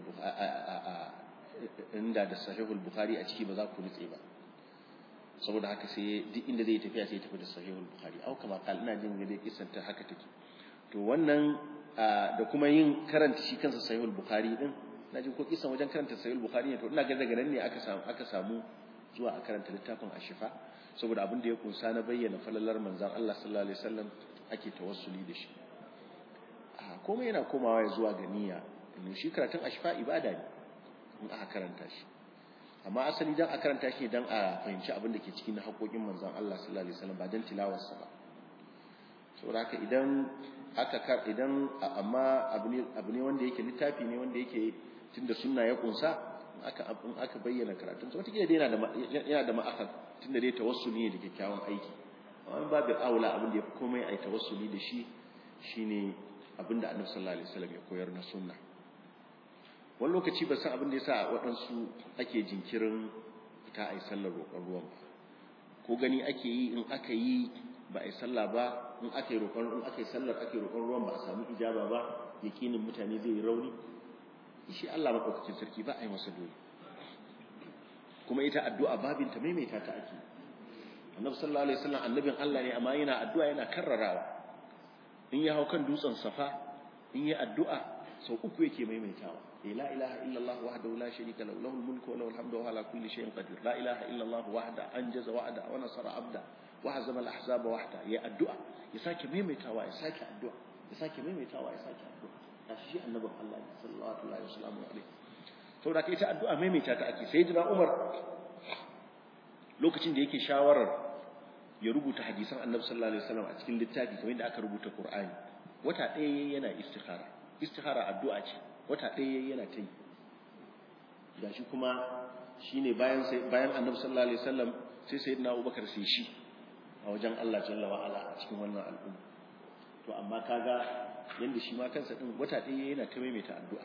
inda da sahihul bukhari a ciki ba za ku nutse ba saboda haka sai duk inda zai tafiya sai tafi da sahihul bukhari au kama kal ina jin gade kisan ta haka take to wannan da kuma yin karanta shi kansa sahihul bukhari din na jin ko kisan wajen karanta sahihul bukhari ne to ina ga daga nan ne aka samu aka samu zuwa a karanta littafin ashifa saboda abin da ya kunsa na bayyana falalar manzon Allah sallallahu alaihi wasallam ake tawassuli da shi komai yana komawa ya zuwa ga niyya domin shi karatun ashfa ibada ne in aka karanta shi amma asali dan a karanta shi dan a fahimci abin da ke cikin haƙoƙin manzon Allah sallallahu alaihi wasallam ba dan tilawarsa ba saboda haka idan aka idan amma abu ne abu ne wanda yake littafi ne wanda yake tunda sunna ya kunsa aka in aka bayyana karatun sa wata dai yana da yana da ma'akar tunda dai tawassuli ne da kyakkyawan aiki amma babu aula abin da yafi komai ai tawassuli da shi shine abinda annabi sallallahu alaihi wasallam ya koyar na sunna wani lokaci ba san abin da yasa waɗansu ake jinkirin fita a yi sallar roƙon ruwan ba ko gani ake yi in aka yi ba a yi sallah ba in aka yi roƙon in aka yi sallar ake roƙon ruwan ba a samu ijaba ba yakinin mutane zai yi rauni shi Allah madaukakin sarki ba a yi masa dole kuma ita addu'a babin ta maimaita ta ake annabi sallallahu alaihi wasallam annabin Allah ne amma yana addu'a yana karrarawa in ya hau kan dutsen safa in yi addu'a sau uku yake maimaitawa la ilaha illallah wahdahu la sharika lahu lahul mulku wa lahul hamdu wa ala kulli shay'in qadir la ilaha illallah wahda anjaza wa'da wa nasara abda wa hazama al ahzaba wahda ya addu'a ya sake maimaitawa ya sake addu'a ya sake maimaitawa ya sake addu'a kashi shi annabin Allah sallallahu alaihi wasallam alaihi to da ita addu'a maimaita ta ake sayyidina Umar lokacin da yake shawarar ya rubuta hadisan annabi sallallahu alaihi wasallam a cikin littafi kamar yadda aka rubuta Qur'ani wata ɗaya yana istikhara istikhara addu'a ce wata ɗaya yana ta yi gashi kuma shine bayan sai bayan annabi sallallahu alaihi wasallam sai sayyidina Abubakar sai shi a wajen Allah jalla wa ala a cikin wannan al'umma to amma kaga yanda shi ma kansa din wata ɗaya yana ta maimaita addu'a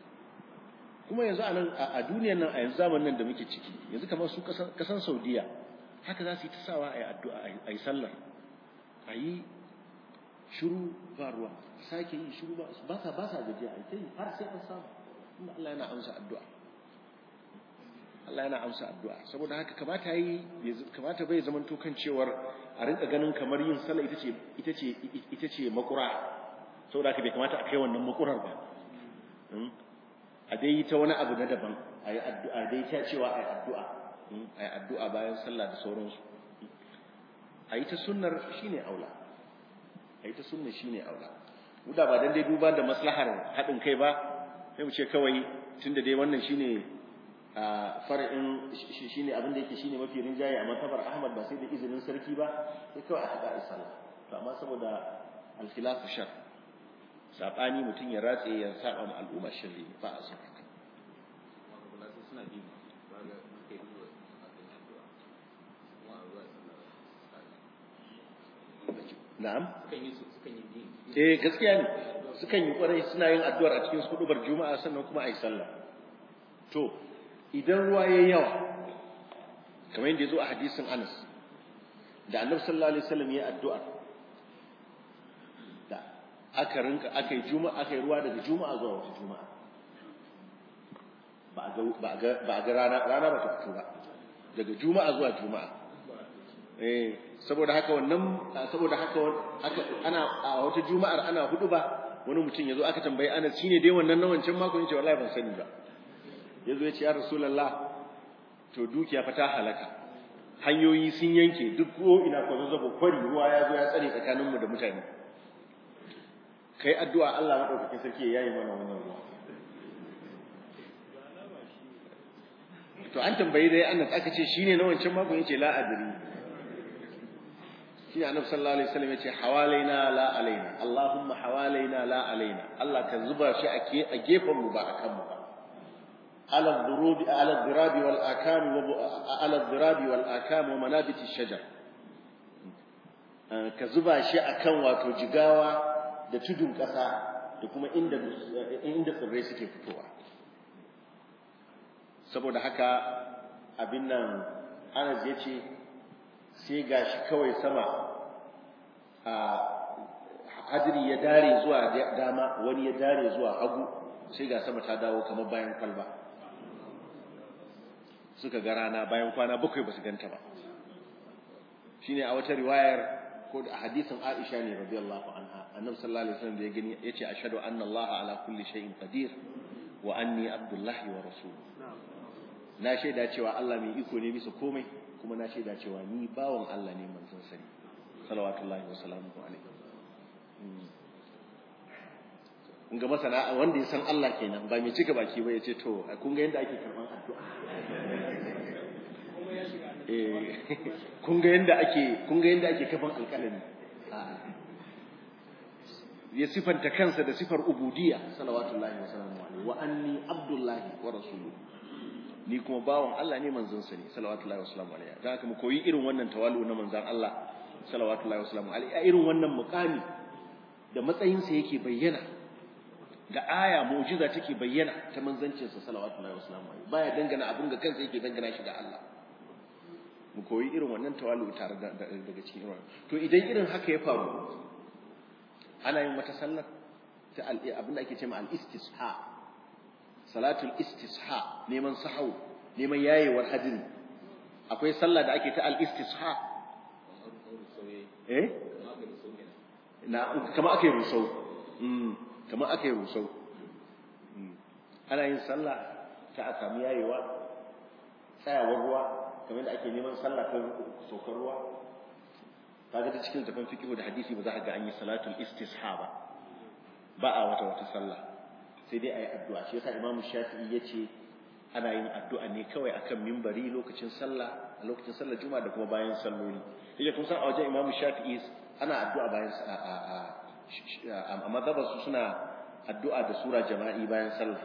kuma yanzu a nan a duniyar nan a yanzu zamanin nan da muke ciki yanzu kamar su kasan Saudiya haka za su yi ta sawa a yi addu'a a yi sallar a yi shiru ba ruwa sake yi shiru ba sa ba sa gajiya a yi har sai an samu kuma Allah yana amsa addu'a Allah yana amsa addu'a saboda haka kamata yi kamata bai zaman to kan cewar a rinka ganin kamar yin sallah ita ce ita ce ita ce makura saboda haka bai kamata a kai wannan makurar ba a dai ta wani abu na daban a yi addu'a dai ta cewa a yi addu'a a yi addu'a bayan sallah da sauransu a yi ta sunnar shine aula a yi ta sunnar shine aula da ba dan dai duba da maslahar haɗin kai ba sai mu ce kawai tunda dai wannan shine a far'in shine abin da yake shine mafi rinjaye a matabar Ahmad ba sai da izinin sarki ba sai kawai aka ga sallah to amma saboda al-khilaf shar sabani mutun ya ratse ya saba ma al'umma shirri ba a son haka na'am eh gaskiya ne sukan yi kwarai suna yin addu'ar a cikin hudubar juma'a sannan kuma a yi sallah to idan ruwa ya yawa kamar yadda ya zo a hadisin anas da annabi sallallahu alaihi wasallam ya addu'a da aka rinka aka yi juma'a aka yi ruwa daga juma'a zuwa wata juma'a ba a ga ba a ga ba a ga rana rana ba ta fito ba daga juma'a zuwa juma'a eh saboda haka wannan saboda haka ana a wata juma'ar ana hudu ba wani mutum yazo aka tambaye Anas shine dai wannan na wancan mako yace wallahi ban sani ba yazo yace ya rasulullah to dukiya fa ta halaka hanyoyi sun yanke duk ko ina ko zazzabo kwari ruwa ya zo ya tsare tsakanin mu da mutane kai addu'a Allah madaukakin sarki ya yi mana wannan ruwa to an tambayi dai Anas aka ce shine na wancan mako yace la adri shi annabi sallallahu alaihi wasallam yace hawalaina la alaina allahumma hawalaina la alaina Allah ka zuba shi a gefen mu ba akan mu ba ala dhurubi ala dhirabi wal akam wa ala dhirabi wal akam wa manabiti shajar ka zuba shi akan wato jigawa da tudun kasa da kuma inda inda tsirrai suke fitowa saboda haka abin nan Anas yace sai gashi kawai sama a hadiri ya dare zuwa dama wani ya dare zuwa hagu sai ga sama ta dawo kamar bayan kwalba suka ga rana bayan kwana bakwai ba su ganta ba shine a wata riwayar ko a hadisin Aisha ne radiyallahu anha annabi sallallahu alaihi wasallam da ya gani yace ashhadu anna Allah ala kulli shay'in qadir wa anni abdullahi wa rasuluhu na shaida cewa Allah mai iko ne bisa komai kuma na shaida cewa ni bawon Allah ne manzon sani salawatullahi wa salamuhu alaihi kun ga masana wanda ya san Allah kenan ba mai cika baki ba ya ce to kun ga yadda ake karban addu'a eh kun ga yadda ake kun ga yadda ake kafan alƙalami ya sifanta kansa da sifar ubudiyya salawatullahi wa salamuhu alaihi wa anni abdullahi wa rasuluhu ni kuma bawan Allah ne manzon sa ne salawatullahi wasalamu alaihi dan haka mu koyi irin wannan tawalu na manzon Allah salawatullahi wasalamu alaihi a irin wannan muqami da matsayin sa yake bayyana da aya mu'jiza take bayyana ta manzancin sa salawatullahi wasalamu alaihi baya dangana abin ga kansa yake dangana shi da Allah mu koyi irin wannan tawalu tare da daga cikin irin to idan irin haka ya faru ana yin wata sallar ta abin da ake cewa al-istisha salatul istisha neman sahau neman yayewar hadiri akwai sallah da ake ta al-istisha eh na kama ake rusau mm kama ake rusau ana yin sallah ta a samu yayewa tsayawar ruwa kamar da ake neman sallah ta saukar ruwa kaga ta cikin tafan fiqh da hadisi ba za ka ga an yi salatul istisha ba ba a wata wata sallah sai dai a yi addu'a shi yasa imamu shafi'i ya ce ana yin addu'a ne kawai akan mimbari lokacin sallah a lokacin sallah juma'a da kuma bayan salloli yake kun san a wajen imamu shafi'i ana addu'a bayan a mazhabar su suna addu'a da sura jama'i bayan sallah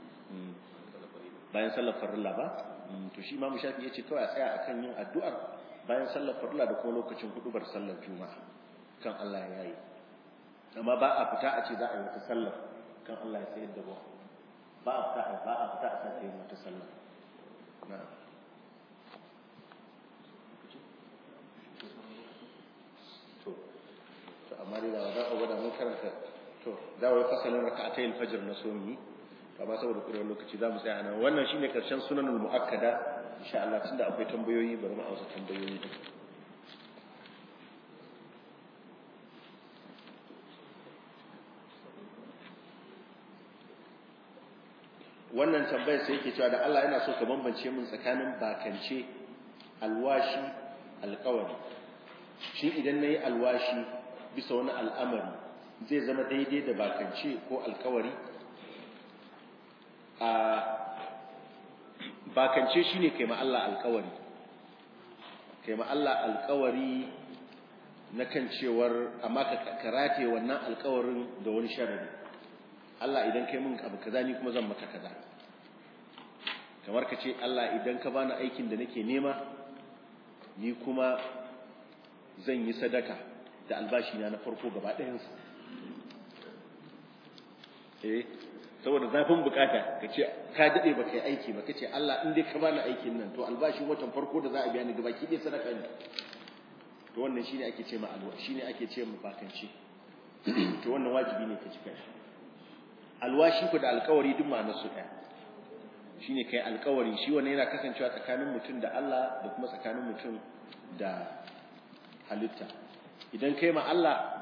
bayan sallar farilla ba to shi imamu shafi'i ya ce kawai a tsaya akan yin addu'ar bayan sallar farilla da kuma lokacin hudubar sallar juma'a kan Allah ya yi amma ba a fita a ce za a yi wata sallar kan Allah ya sayar da ruwa ba a fita ba a fita a sake yin wata sallah na'am to to amma dai da za a gwada mun karanta to da wai fasalin raka'atayil fajr na so mi amma saboda kurewar lokaci za mu tsaya nan wannan shine karshen sunanul muakkada insha Allah tunda akwai tambayoyi bari mu amsa tambayoyi din wannan tambayar sai yake cewa da Allah yana so ka bambance min tsakanin bakance alwashi alƙawari shin idan nayi alwashi bisa wani al'amari zai zama daidai da bakance ko alƙawari a bakance shine kai ma Allah alƙawari kai ma Allah alƙawari na kan cewar amma ka karate wannan alƙawarin da wani sharadi Allah idan kai min abu kaza ni kuma zan maka kaza kamar ka ce Allah idan ka bani aikin da nake nema ni kuma zan yi sadaka da albashi na na farko gaba ɗayansa eh saboda zafin bukata ka ce ka daɗe ba kai aiki ba ka ce Allah in dai ka bani aikin nan to albashi watan farko da za a biya ni gaba ki dai sadaka ne to wannan shine ake ce ma alwa shine ake ce ma bakanci to wannan wajibi ne ka cika shi alwashi ku da alkawari duk ma'anar su ɗaya shine kai alkawari shi wannan yana kasancewa tsakanin mutum da Allah da kuma tsakanin mutum da halitta idan kai ma Allah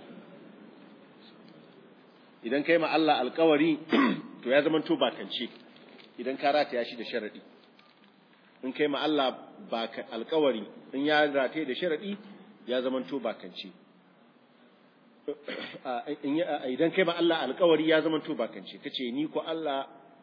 idan kai ma Allah alkawari to ya zama to bakance idan ka rataya shi da sharadi in kai ma Allah baka alkawari in ya rataye da sharadi ya zama to bakance idan kai ma Allah alkawari ya zama to bakance kace ni ko Allah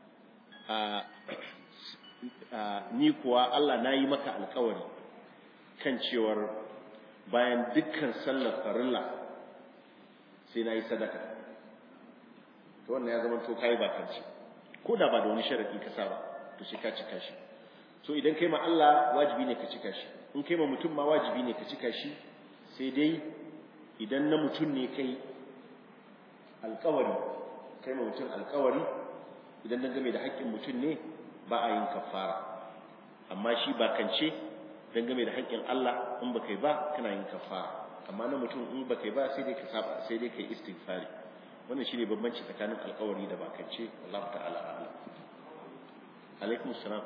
ni kuwa Allah nayi maka alkawari kan cewar bayan dukkan sallar farilla sai nayi sadaka to wannan ya zama to kai bakance ko da ba da wani sharadi ka sa ba to sai ka cika shi so idan kai ma Allah wajibi ne ka cika shi in kai ma mutum ma wajibi ne ka cika shi sai dai idan na mutum ne kai alkawari kai ma mutum alkawari idan dan game da haƙƙin mutum ne ba a yin kafara amma shi ba kance dan game da haƙƙin Allah in ba kai ba kana yin kafara amma na mutum in ba kai ba sai dai ka saba sai dai kai istighfari wannan shine bambanci tsakanin alkawari da bakance Allah ta'ala a'lam alaikum salam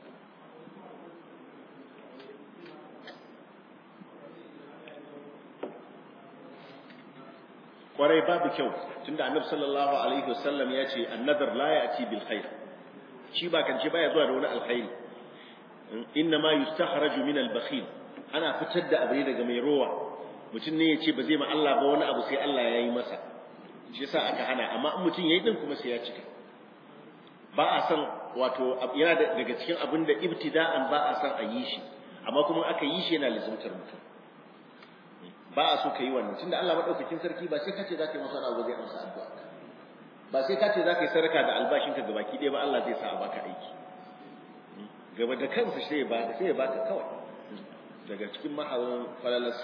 kwarai babu kyau tunda annabi sallallahu alaihi wasallam ya ce annadar la ya'ti bil khair shi ba kance baya zuwa da wani alkhairi inna ma yustahraju min al bakhil ana fitar da abu daga mai rowa mutum ne ya ce ba zai ma Allah ba wani abu sai Allah ya yi masa shi yasa aka hana amma in mutum yayi din kuma sai ya cika ba a san wato yana daga cikin abin da ibtida'an ba a san a yi shi amma kuma aka yi shi yana lizumtar mutum ba a so ka yi wannan tunda Allah madaukakin sarki ba sai ka ce zaka yi masa abu zai amsa addu'a ba sai ka ce zaka yi sarka da albashin ka gabaki ɗaya ba Allah zai sa a baka aiki gaba da kansa sai ya baka sai ya baka kawai daga cikin mahawin falalarsa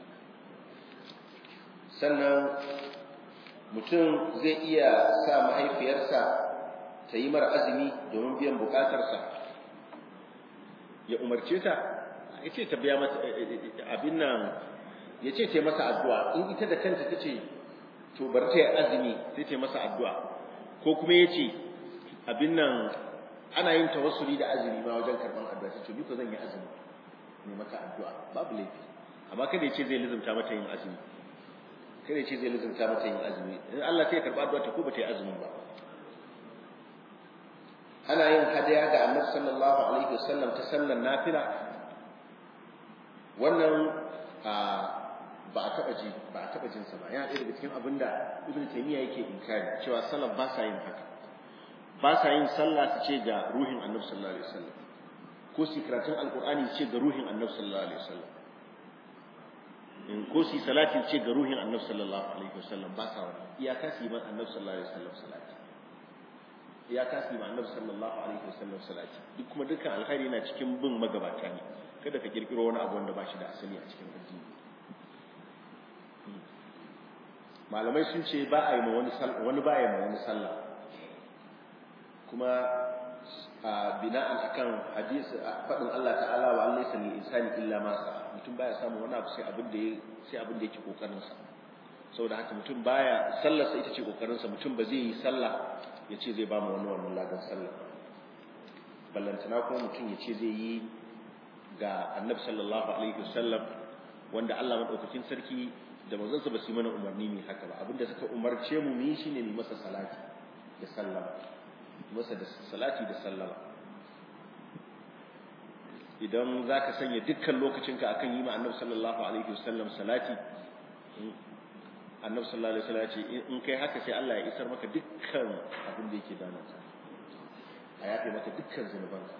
sannan mutum zai iya sa mahaifiyarsa ta yi mara azumi domin biyan bukatarsa ya umarce ta ya ce ta biya mata abin nan ya ce ta masa addu'a in ita da kanta ta ce to bar ta yi azumi sai ta masa addu'a ko kuma ya ce abin nan ana yin tawassuli da azumi ma wajen karɓar addu'a sai to ni ko zan yi azumi ne maka addu'a babu laifi amma kada ya ce zai lizumta mata yin azumi kada ya ce zai lizumta mata yin azumi in Allah sai ya karɓa addu'a ta ko ba ta yi azumin ba ana yin hadaya ga annabi sallallahu alaihi wasallam ta sallar nafila wannan ba a taba ji ba a taba jin sa ba yana ɗaya daga cikin abin da ibnu taymiya yake inkari cewa salaf ba sa yin haka ba sa yin sallah su ce ga ruhin annabi sallallahu alaihi wasallam ko su karatun alqur'ani su ce ga ruhin annabi sallallahu alaihi wasallam in ko su salati su ce ga ruhin annabi sallallahu alaihi wasallam ba sa wannan iyaka su yi man annabi sallallahu alaihi wasallam salati ya kasi ma annabi sallallahu alaihi wasallam salati duk kuma dukkan alkhairi yana cikin bin magabata ne kada ka kirkiro wani abu wanda ba shi da asali a cikin addini malamai sun ce ba a yi ma wani sallah wani ba ya ma wani sallah kuma bina'an akan hadisi fadin Allah ta'ala wa Allah laysa lil insani illa ma sa mutum baya samu wani abu sai abin da sai abin da yake kokarin sa saboda haka mutum baya sallarsa ita ce kokarin sa mutum ba zai yi sallah ya ce zai ba mu wani wannan ladan sallah ballantana kuma mutum ya ce zai yi ga annabi sallallahu alaihi wasallam wanda Allah madaukakin sarki da manzansa ba su yi mana umarni ne haka ba abinda suka umarce mu mu yi shine mu masa salati da sallama masa da salati da sallama idan zaka sanya dukkan lokacinka akan yi ma annabi sallallahu alaihi wasallam salati annabi sallallahu alaihi wasallam ya ce in kai haka sai Allah ya isar maka dukkan abin da yake damunka a yafe maka dukkan zunubanka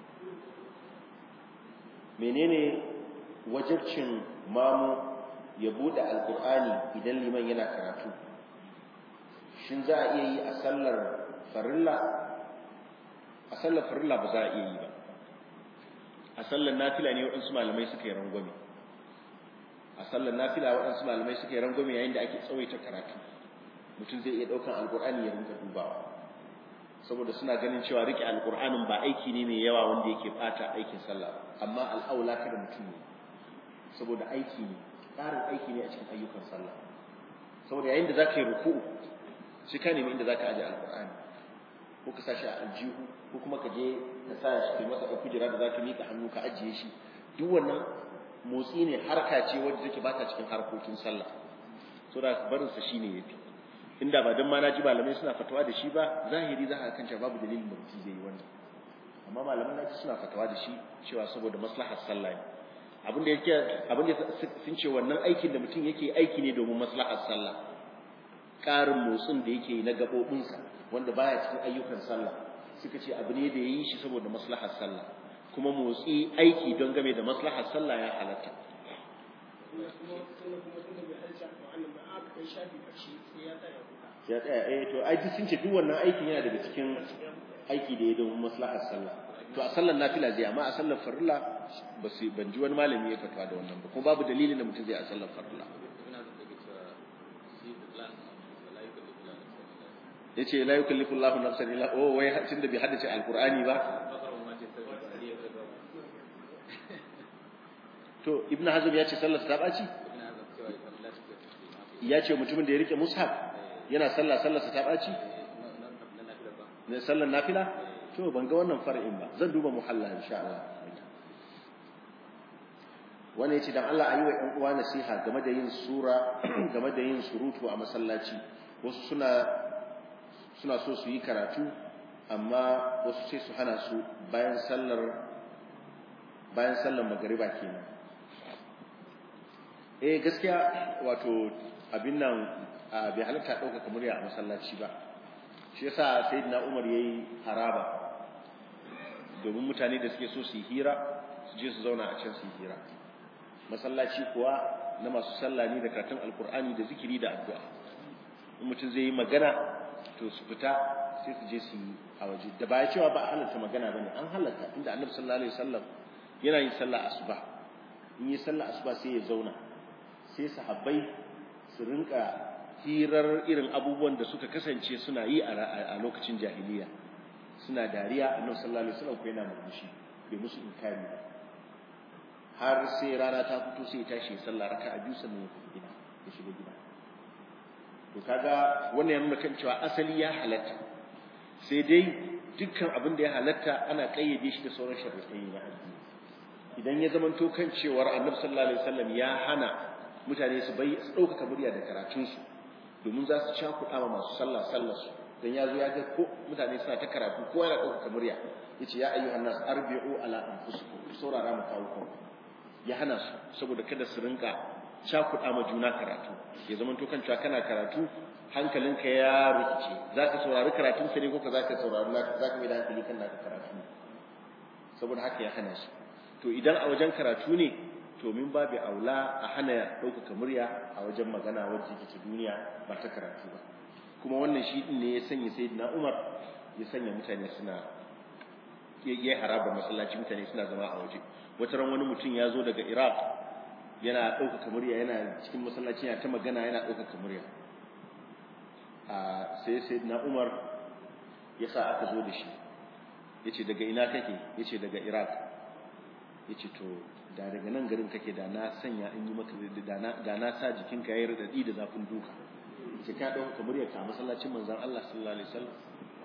menene wajibcin mamu ya bude alkur'ani idan liman yana karatu shin za a iya yi a sallar farilla a sallar farilla ba za a iya yi ba a sallar nafila ne waɗansu malamai suka yi rangwame a sallar nafila waɗansu malamai suka yi rangwame yayin da ake tsawaita karatu mutum zai iya ɗaukan alkur'ani ya rinka dubawa saboda suna ganin cewa rike alkur'anin ba aiki ne mai yawa wanda yake bata aikin sallah amma al'aula kada mutum ne saboda aiki ne ƙarin aiki ne a cikin ayyukan sallah saboda yayin da za ka yi ruku'u sai ka nemi inda za ka aje alkur'ani ko ka sa shi a aljihu ko kuma ka je ka sa shi kai masa ɗauki jira da za ka miƙa hannu ka ajiye shi duk wannan motsi ne harka ce wadda take ba ta cikin harkokin sallah saboda barinsa shine yafi inda ba don ma na ji malamai suna fatawa da shi ba zahiri za a kanta babu dalilin da mutum zai yi wannan amma malaman na suna fatawa da shi cewa saboda maslahar sallah ne abin da yake abin da sun ce wannan aikin da mutum yake aiki ne domin maslahar sallah ƙarin motsin da yake na gaɓoɓinsa wanda baya cikin ayyukan sallah suka ce abu ne da ya yi shi saboda maslahar sallah kuma motsi aiki don game da maslahar sallah ya halatta ya tsaya eh to ai sun ce duk wannan aikin yana daga cikin aiki da ya domin maslahar sallah to a sallar nafila zai amma a sallar farilla ba su ban ji wani malami ya fatawa da wannan ba kuma babu dalilin da mutum zai a sallar farilla yace la yukallifu Allahu nafsan illa oh wai tun da bai haddace alqur'ani ba to ibnu hazm ya ce sallar ta baci ya ce mutumin da ya rike mushaf yana sallah sallarsa ta ɓaci ne sallar nafila to ban ga wannan far'in ba zan duba muhalla insha Allah wani yace dan Allah ayi wa ƴan uwa nasiha game da yin sura game da yin surutu a masallaci wasu suna suna so su yi karatu amma wasu sai su hana su bayan sallar bayan sallar magariba kenan eh gaskiya wato abin nan bai halatta ɗaukaka murya a masallaci ba shi yasa sayyidina Umar yayi haraba domin mutane da suke so su yi hira su je su zauna a can su yi hira masallaci kuwa na masu sallah ne da karatun alkur'ani da zikiri da addu'a in mutum zai yi magana to su fita sai su je su yi a waje da ba ya cewa ba a halatta magana bane an halatta inda annabi sallallahu alaihi wasallam yana yin sallah asuba in yi sallah asuba sai ya zauna sai sahabbai su rinka hirar irin abubuwan da suka kasance suna yi a lokacin jahiliya suna dariya annabi sallallahu alaihi wasallam ko yana murmushi bai musu inkari ba har sai rana ta fito sai ya tashi ya sallah raka'a biyu sannan ya tafi gida ya shiga gida to kaga wannan ya nuna kan cewa asali ya halatta sai dai dukkan abin da ya halatta ana kayyade shi da sauran sharuɗai na addini idan ya zamanto kan cewar annabi sallallahu alaihi wasallam ya hana mutane su bai su ɗaukaka murya da karatunsu domin za su cakuɗa ma masu sallah sallar su dan ya zo ya ga ko mutane suna ta karatu ko yana ɗaukaka murya yace ya ayyuhan nas arbi'u ala anfusikum saurara mu kawo kanku ya hana su saboda kada su rinka cakuɗa ma juna karatu ya zama to kan cewa kana karatu hankalinka ya rikice zaka saurari karatun sa ne ko ka zaka saurari zaka mai da hankali kan naka karatu saboda haka ya hana shi to idan a wajen karatu ne to min babu aula a hana ɗaukaka murya a wajen magana wacce ke ta duniya ba ta karatu ba kuma wannan shi din ne ya sanya sayyidina Umar ya sanya mutane suna ya haraba masallaci mutane suna zama a waje wata ran wani mutum ya zo daga Iraq yana ɗaukaka murya yana cikin masallaci yana ta magana yana ɗaukaka murya a sai sayyidina Umar ya sa aka zo da shi yace daga ina kake yace daga Iraq yace to da daga nan garin kake da na sanya in yi maka da na sa jikinka yayi radadi da zafin duka ce ka dauka muryar ka masallacin manzon Allah sallallahu alaihi wasallam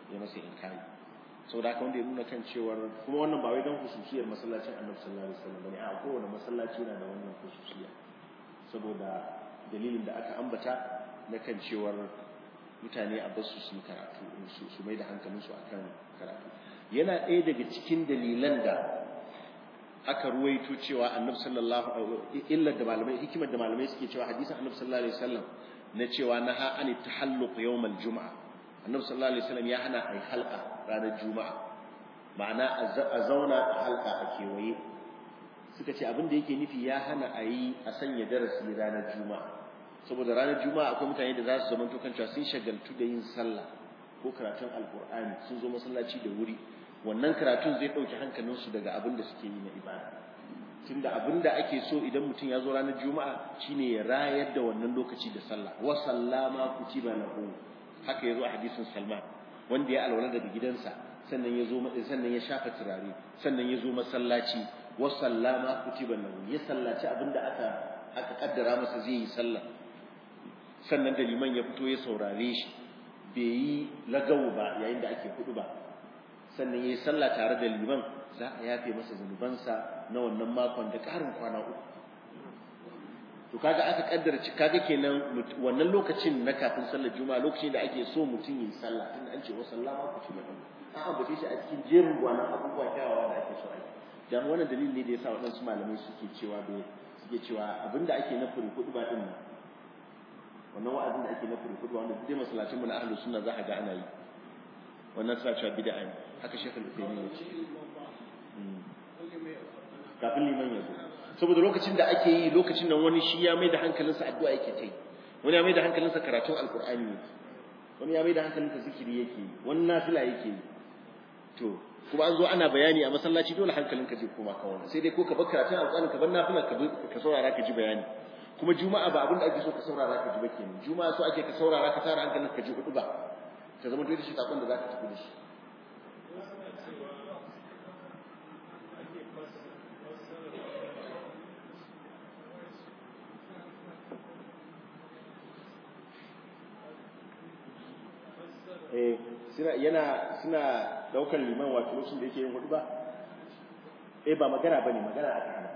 ya masa inkari saboda haka wanda ya nuna kan cewar kuma wannan ba wai don hususiyar masallacin annabi sallallahu alaihi wasallam bane a kowane masallaci yana da wannan hususiya saboda dalilin da aka ambata na kan cewar mutane a basu su yi karatu su mai da hankalinsu akan karatu yana ɗaya daga cikin dalilan da aka ruwaito cewa annabi sallallahu illar da malamai hikimar da malamai suke cewa hadisin annabi sallallahu alaihi wasallam na cewa naha an tahalluq yawm al-jum'a annabi sallallahu alaihi wasallam ya hana ai halqa ranar juma'a ma'ana a zauna a halqa a kewaye suka ce abin da yake nufi ya hana a yi a sanya darasi ranar juma'a saboda ranar juma'a akwai mutane da za su zama kan cewa sun shagaltu da yin sallah ko karatun alkur'ani sun zo masallaci da wuri wannan karatun zai ɗauki hankalinsu daga abin da suke yi na ibada tunda abin da ake so idan mutum ya zo ranar juma'a shine ya rayar da wannan lokaci da sallah wa sallama kutiba lahu haka yazo a hadisin salman wanda ya alwala daga gidansa sannan ya zo sannan ya shafa turare sannan ya zo masallaci wa sallama kutiba lahu ya sallaci abin da aka aka kaddara masa zai yi sallah sannan da liman ya fito ya saurare shi bai yi lagawu ba yayin da ake hudu ba sannan ya yi sallah tare da liman za a yafe masa zunubansa na wannan makon da ƙarin kwana uku to kaga aka kaddara ci kaga kenan wannan lokacin na kafin sallar juma'a lokacin da ake so mutum yi sallah tunda an ce wa sallama ku ci gaba an ambace shi a cikin jerin gwanan abubuwa kyawawa da ake so a yi dan wannan dalili ne da yasa waɗansu malamai suke cewa bai suke cewa abinda ake na furi kudu ba din nan wannan wa'azin da ake na furi kudu wanda duk masallacin mu na ahlus sunna za a ga ana yi wannan suna cewa bid'a ne haka shekul Uthaymeen ya ce kafin liman ya zo saboda lokacin da ake yi lokacin nan wani shi ya mai da hankalinsa addu'a yake ta yi wani ya mai da hankalinsa karatun alkur'ani yake wani ya mai da hankalinsa zikiri yake yi wani nafila yake yi to kuma an zo ana bayani a masallaci dole hankalinka zai koma kan wannan sai dai ko ka bar karatun alkur'ani ka bar nafila ka saurara ka ji bayani kuma juma'a ba abin da ake so ka saurara ka ji ba kenan juma'a so ake ka saurara ka tara hankalinka ka ji hudu ba ta zama dole shi sakon da za ka tafi da shi eh suna yana suna daukar liman wato lokacin da yake yin hudu ba eh ba magana bane magana aka hana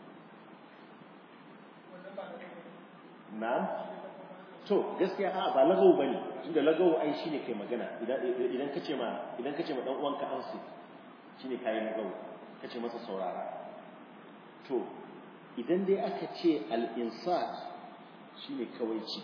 na'am to gaskiya a ba lagawo bane tunda lagawo ai shine kai magana idan idan kace ma idan kace ma dan uwanka an su shine kai lagawo kace masa saurara to idan dai aka ce al-insat shine kawaici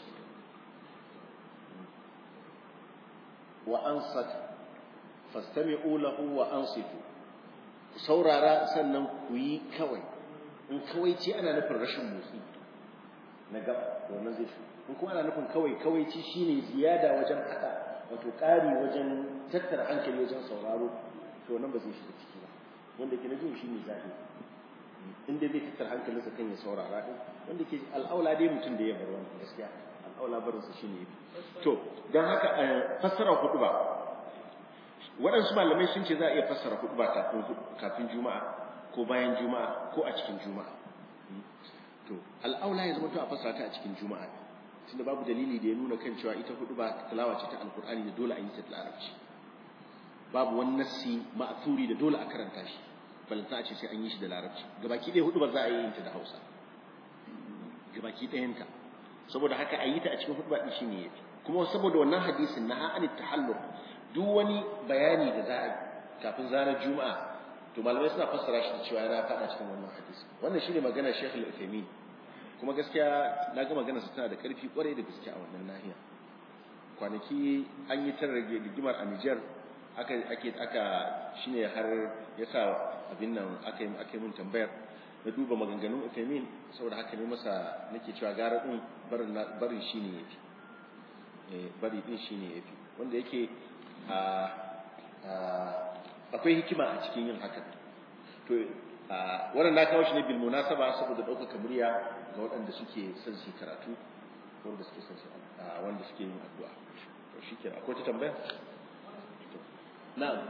wa ansat fastami'u lahu wa ansitu saurara sannan ku yi kawai in kawaici ana nufin rashin motsi na gaba wannan zai shi in kuma ana nufin kawai kawaici shine ziyada wajen haka wato ƙari wajen tattara hankali wajen sauraro to wannan ba zai shiga ciki ba wanda ke na jin shine zafi in dai zai tattara hankalinsa kan ya saurara din wanda ke al'aula dai mutum da ya bar wannan gaskiya al'aula barinsa shine yafi to dan haka fassara hudu ba waɗansu malamai sun ce za a iya fassara hudu ba kafin kafin juma'a ko bayan juma'a ko a cikin juma'a to al'aula ya zama to a fassara ta a cikin juma'a tunda babu dalili da ya nuna kan cewa ita hudu ba tilawa ce ta alkur'ani da dole a yi ta da larabci babu wani nassi ma'thuri da dole a karanta shi balanta a ce sai an yi shi da larabci gabaki ɗaya hudu ba za a yi ta da hausa gabaki ɗayanta saboda haka a yi ta a cikin hudu ba ɗin shine yafi kuma saboda wannan hadisin na ha'ani tahallur duk wani bayani da za a yi kafin zanar juma'a to malamai suna fassara shi da cewa yana faɗa cikin wannan hadisi wannan shine magana Sheikh Al-Uthaymeen kuma gaskiya na ga magana su tana da ƙarfi ƙwarai da gaske a wannan nahiya kwanaki an yi tar rage rigimar a Niger aka ake aka shine har yasa abin nan aka yi aka yi mun tambayar na duba maganganun Uthaymeen saboda haka ne masa nake cewa gara din barin barin shine yafi eh bari din shine yafi wanda yake a akwai hikima a cikin yin haka to wannan na kawo shi ne bil munasaba saboda ɗaukaka murya ga waɗanda suke son su karatu wanda suke son su wanda suke yin addu'a to shikenan akwai ta tambaya na'am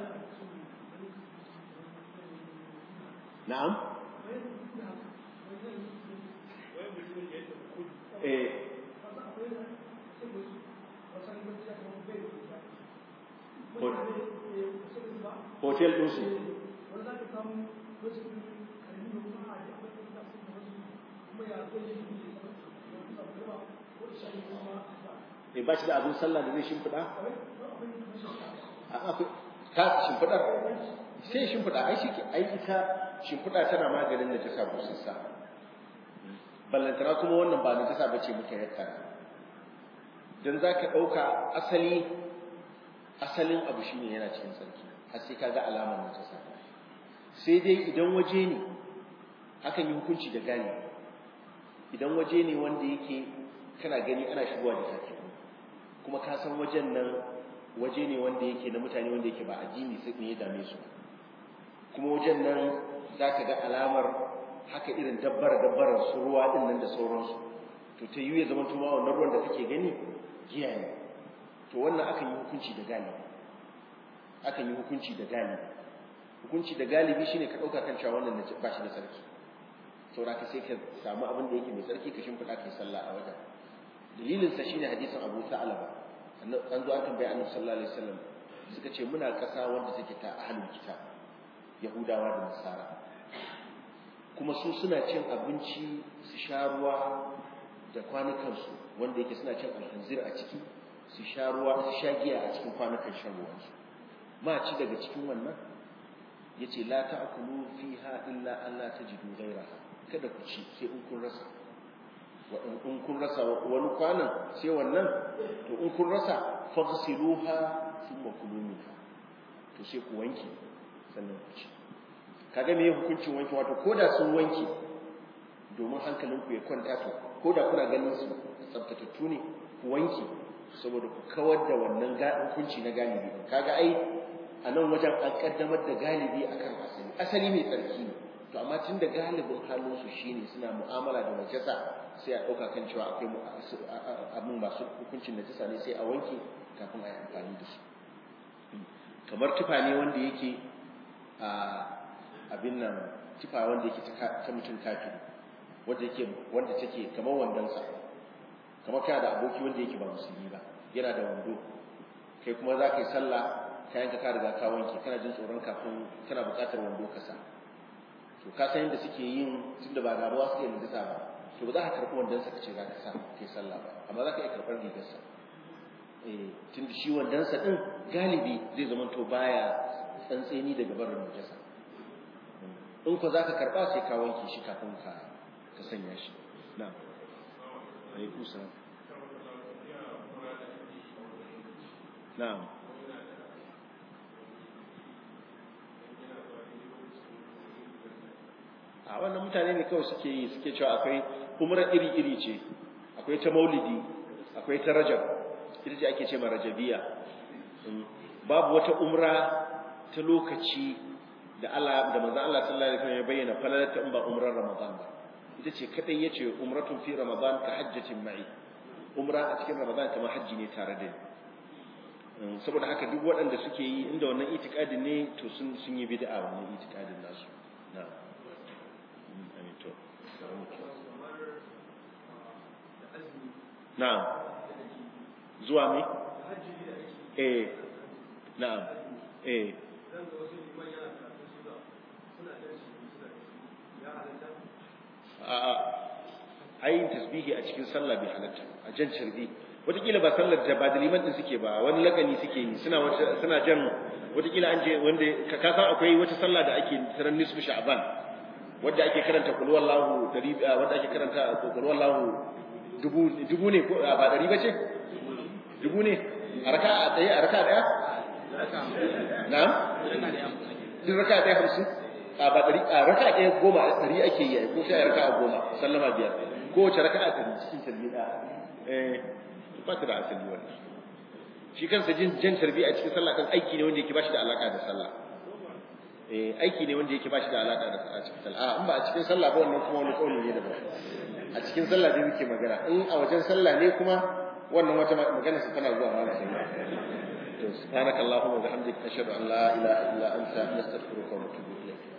na'am eh hotel din su e ba shi da abin sallah da zai shimfiɗa a ka shimfiɗar sai shimfiɗa ai shi ai ita shimfiɗa tana maganin da jasa busassa ballantana kuma wannan ba na jasa bace muka yakkara dan zaka ɗauka asali asalin abu shine yana cikin sarki har sai kaga alamar na jasa sai dai idan waje ne hakan yi hukunci da gani idan waje ne wanda yake kana gani ana shigowa da tafi kuma ka san wajen nan waje ne wanda yake na mutane wanda yake ba addini sai ne ya dame su kuma wajen nan za ka ga alamar haka irin dabbar dabbarar su ruwa din nan da sauransu to ta yiwu ya zama tuma wannan ruwan da kake gani giya ne to wannan akan yi hukunci da galibi akan yi hukunci da galibi hukunci da galibi shine ka dauka kan cewa wannan ba shi da sarki saboda ka sai ka samu abin da yake mai sarki ka shimfiɗa kai sallah a wajen dalilin sa shine hadisin Abu Sa'laba an zo an tambaye Annabi sallallahu alaihi wasallam suka ce muna ƙasa wanda take ta ahlul kitab Yahudawa da Nasara kuma su suna cin abinci su sha ruwa da kwanukansu wanda yake suna cin alhanzir a ciki su sha ruwa su sha giya a cikin kwanukan shan ruwansu ma ci daga cikin wannan yace la ta'kulu fiha illa an la tajidu ghayraha kada ku ci sai in kun rasa wa in kun rasa wani kwanan sai wannan to in kun rasa faghsiluha thumma kulu minha to sai ku wanke sannan ku ci kaga me hukuncin wanke wato koda sun wanke domin hankalinku ya kwanta to koda kuna ganin su tsaftatattu ne ku wanke saboda ku kawar da wannan hukunci na galibi kaga ai a nan wajen an kaddamar da galibi akan asali asali mai tsarki ne to amma tun da galibin halinsu shine suna mu'amala da najasa sai a ɗauka kan cewa akwai abin masu hukuncin najasa ne sai a wanke kafin a yi amfani da su kamar tufa ne wanda yake a abin nan tufa wanda yake ta mutum kafiri wanda yake wanda take kamar wandonsa kamar kana da aboki wanda yake ba musulmi ba yana da wando kai kuma za ka yi sallah kayan ka riga ka wanke kana jin tsoron kafin kana buƙatar wando ka sa to ka san yadda suke yin tunda ba ga ruwa suke najasa ba to ba za ka karɓi wandon sa kace za ka sa kai sallah ba amma za ka iya karɓar rigar sa eh tunda shi wandon sa din galibi zai zama to baya tsantseni daga barin najasa in ko za ka karɓa sai ka wanke shi kafin ka ka sanya shi na'am alaikum salam na'am a wannan mutane ne kawai suke yi suke cewa akwai umra iri-iri ce akwai ta maulidi akwai ta rajab ita ce ake ce ma rajabiya babu wata umra ta lokaci da Allah da manzon Allah sallallahu alaihi wasallam ya bayyana falalarta in ba umrar ramadan ba ita ce kadai yace umratun fi ramadan ka hajjatin ma'i umra a cikin ramadan kamar hajji ne tare da ni saboda haka duk waɗanda suke yi inda wannan itikadin ne to sun sun yi bid'a wannan itikadin nasu na'am amin to na'am zuwa me eh na'am eh a'a ayin tasbihi a cikin sallah bai halatta a jan carbi wataƙila ba sallar da ba da liman din suke ba wani lakani suke yi suna wata suna jan wataƙila an je wanda ka ka san akwai wata sallah da ake taran nisfu sha'ban wanda ake karanta qul wallahu dari wanda ake karanta qul wallahu dubu dubu ne ko ba dari bace dubu ne a raka'a ɗaya a raka'a ɗaya na'am duk raka'a ɗaya hamsin a ba ɗari a raka'a ɗaya goma ɗari ake yi ko sai raka'a goma sallama biyar kowace raka'a ɗari cikin tarbi ɗaya eh ba ta da asali wannan shi kansa jin jan tarbi a cikin sallah kan aiki ne wanda yake bashi da alaka da sallah eh aiki ne wanda yake bashi da alaka da a cikin sallah a in ba a cikin sallah ba wannan kuma wani kauli ne daban a cikin sallah dai muke magana in a wajen sallah ne kuma wannan wata magana su tana zuwa mana sai to subhanakallahumma wa bihamdika ashhadu an la ilaha illa anta nastaghfiruka wa natubu ilayk